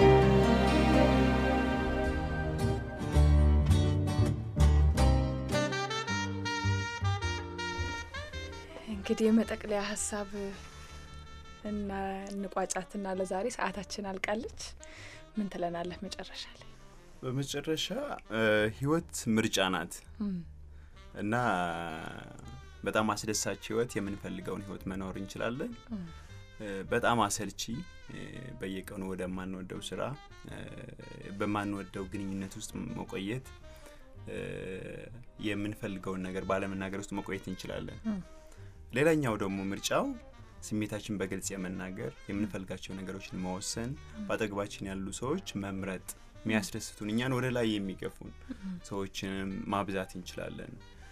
እንግዲህ የመጠቅለያ ሀሳብ እና እንቋጫትና ለዛሬ ሰዓታችን አልቃለች። ምን ትለናለህ መጨረሻ ላይ? በመጨረሻ እ፣ ህይወት ምርጫ ናት እና በጣም አስደሳች ህይወት የምንፈልገውን ህይወት መኖር እንችላለን። እ፣ በጣም አሰልቺ እ፣ በየቀኑ ወደማንወደው ስራ እ፣ በማንወደው ግንኙነት ውስጥ መቆየት እ፣ የምንፈልገውን ነገር ባለመናገር ውስጥ መቆየት እንችላለን። ሌላኛው ደግሞ ምርጫው ስሜታችን በግልጽ የመናገር የምንፈልጋቸው ነገሮችን መወሰን፣ በአጠገባችን ያሉ ሰዎች መምረጥ፣ የሚያስደስቱን እኛን ወደ ላይ የሚገፉን ሰዎችንም ማብዛት እንችላለን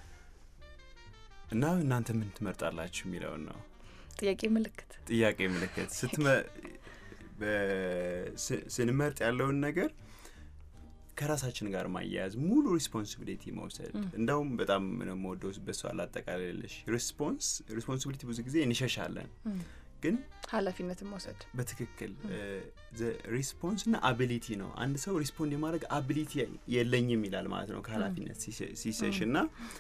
እና እናንተ ምን ትመርጣላችሁ የሚለውን ነው ጥያቄ ምልክት ጥያቄ ምልክት ስትመ- በ- ስ- ስንመርጥ ያለውን ነገር ከራሳችን ጋር ማያያዝ ሙሉ ሪስፖንሲቢሊቲ መውሰድ እንደውም በጣም ነው የምወደው በሷ አላጠቃልልሽ ሪስፖንስ ሪስፖንሲቢሊቲ ብዙ ጊዜ እንሸሻለን ግን ኃላፊነትን መውሰድ በትክክል ሪስፖንስ እና አቢሊቲ ነው አንድ ሰው ሪስፖንድ የማድረግ አቢሊቲ የለኝም ይላል ማለት ነው ከኃላፊነት ሲሸ- ሲሸሽ እና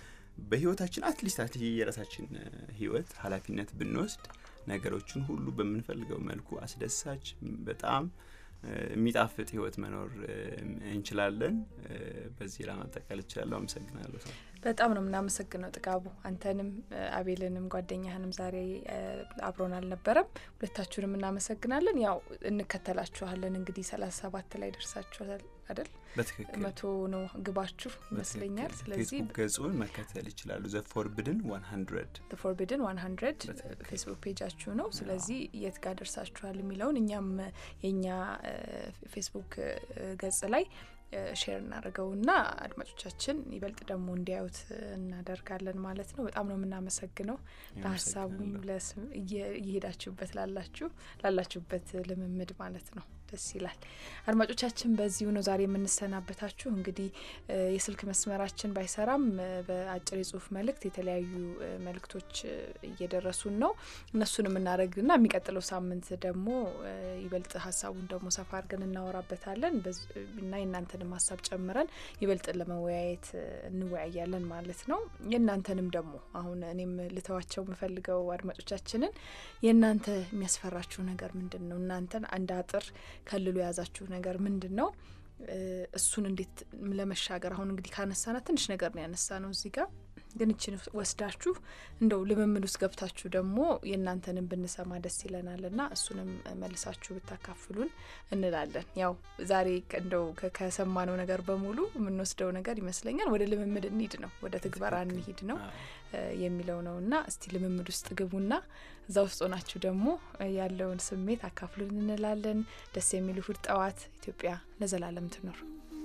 በህይወታችን አትሊስት አትሊስት የራሳችን እ፣ ህይወት ኃላፊነት ብንወስድ ነገሮችን ሁሉ በምንፈልገው መልኩ አስደሳች በጣም እ፣ የሚጣፍጥ ህይወት መኖር እ፣ እንችላለን እ፣ በዚህ ለማጠቃል እችላለሁ አመሰግናለሁ ሰው በጣም ነው የምናመሰግነው ጥጋቡ አንተንም እ፣ አቤልንም ጓደኛህንም ዛሬ እ፣ አብሮን አልነበረም ሁለታችሁንም እናመሰግናለን ያው እንከተላችኋለን እንግዲህ ሰላሳ ሰባት ላይ ደርሳችኋል አይደል በትክክል መቶ ነው ግባችሁ ይመስለኛል በትክክል። ስለዚህ ፌስቡክ ገጹን መከተል ይችላሉ ዘ ፎርብድን 100 ፎርቢድን ዋን ሀንድረድ በትክክል። ፌስቡክ ፔጃችሁ ነው ስለዚህ የት ጋር ደርሳችኋል የሚለውን እኛም እ፣ የእኛ እ፣ ፌስቡክ እ፣ ገጽ ላይ ሼር እናደርገውና አድማጮቻችን ይበልጥ ደግሞ እንዲያዩት እ፣ እናደርጋለን ማለት ነው በጣም ነው የምናመሰግነው ለሀሳቡም አመሰግናለሁ። ለስም- እየ- እየሄዳችሁበት ላላችሁ ላላችሁበት ልምምድ ማለት ነው ደስ ይላል አድማጮቻችን በዚሁ ነው ዛሬ የምንሰናበታችሁ እንግዲህ እ፣ የስልክ መስመራችን ባይሰራም እ፣ በአጭር የጽሁፍ መልእክት የተለያዩ እ፣ መልእክቶች እ፣ እየደረሱን ነው እነሱን የምናደርግና የሚቀጥለው ሳምንት ደግሞ እ፣ ይበልጥ ሀሳቡን ደግሞ ሰፋ አድርገን እናወራበታለን በዝ- እና የእናንተንም ሀሳብ ጨምረን ይበልጥ ለመወያየት እ፣ እንወያያለን ማለት ነው የእናንተንም ደግሞ አሁን እኔም ልተዋቸው የምፈልገው አድማጮቻችንን የእናንተ የሚያስፈራችሁ ነገር ምንድን ነው እናንተን አንድ አጥር ከልሎ የያዛችሁ ነገር ምንድን ነው እ፣ እሱን እንዴት ለመሻገር አሁን እንግዲህ ካነሳና ትንሽ ነገር ነው ያነሳ ነው እዚህ ጋር ግን እችን ወስዳችሁ እንደው ልምምድ ውስጥ ገብታችሁ ደግሞ የእናንተንም ብንሰማ ደስ ይለናል ና እሱንም መልሳችሁ ብታካፍሉን እንላለን ያው ዛሬ ከ- እንደው ከ- ከሰማነው ነገር በሙሉ የምንወስደው ነገር ይመስለኛል ወደ ልምምድ እንሂድ ነው ወደ ትግበራ እንሂድ ነው እ፣ የሚለው ነው እና እስቲ ልምምድ ውስጥ ግቡና እዛ ውስጥ ሆናችሁ ደግሞ እ፣ ያለውን ስሜት አካፍሉን እንላለን ደስ የሚል እሁድ ጠዋት ኢትዮጵያ ለዘላለም ትኖር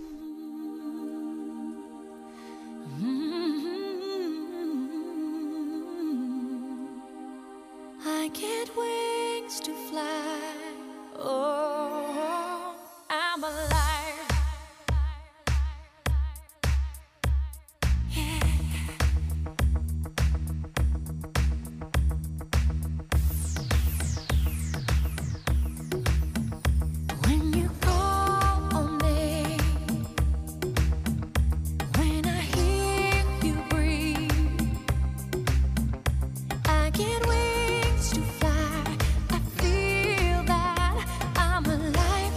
I get wings to fly. Oh, I'm alive. When you call on me, when I hear you breathe. I get wings to fly. I feel that I'm alive.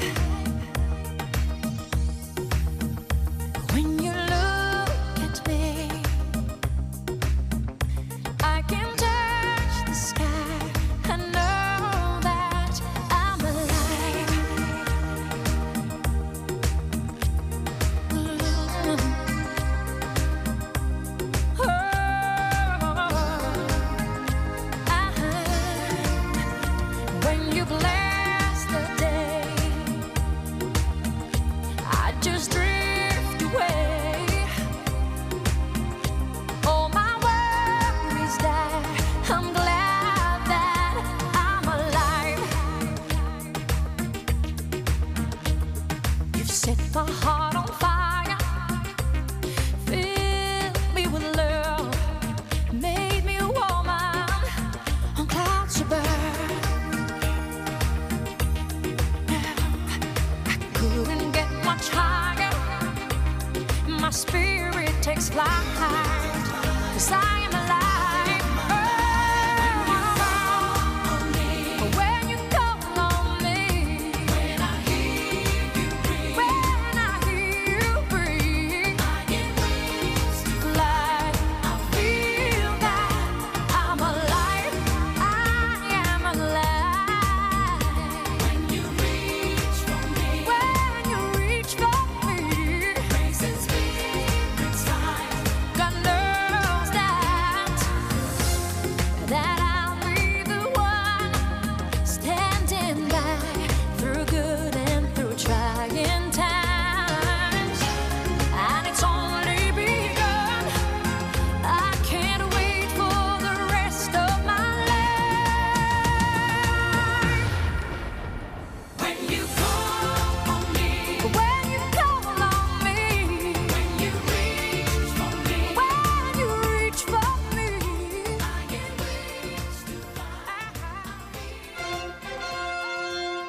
When you look at me, I can touch the sky. I know that I'm alive. When you bless the day, I just drift away. All my worries die. I'm glad that I'm alive. You've set my heart on fire. Fill me with love. Made me a woman on clouds above. I couldn't get much higher. My spirit takes flight. 'Cause I am alive. Oh, when you call on me, when I hear you breathe, when I hear you breathe, I get wings to fly. I feel that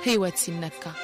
ሕይወት ሲነካ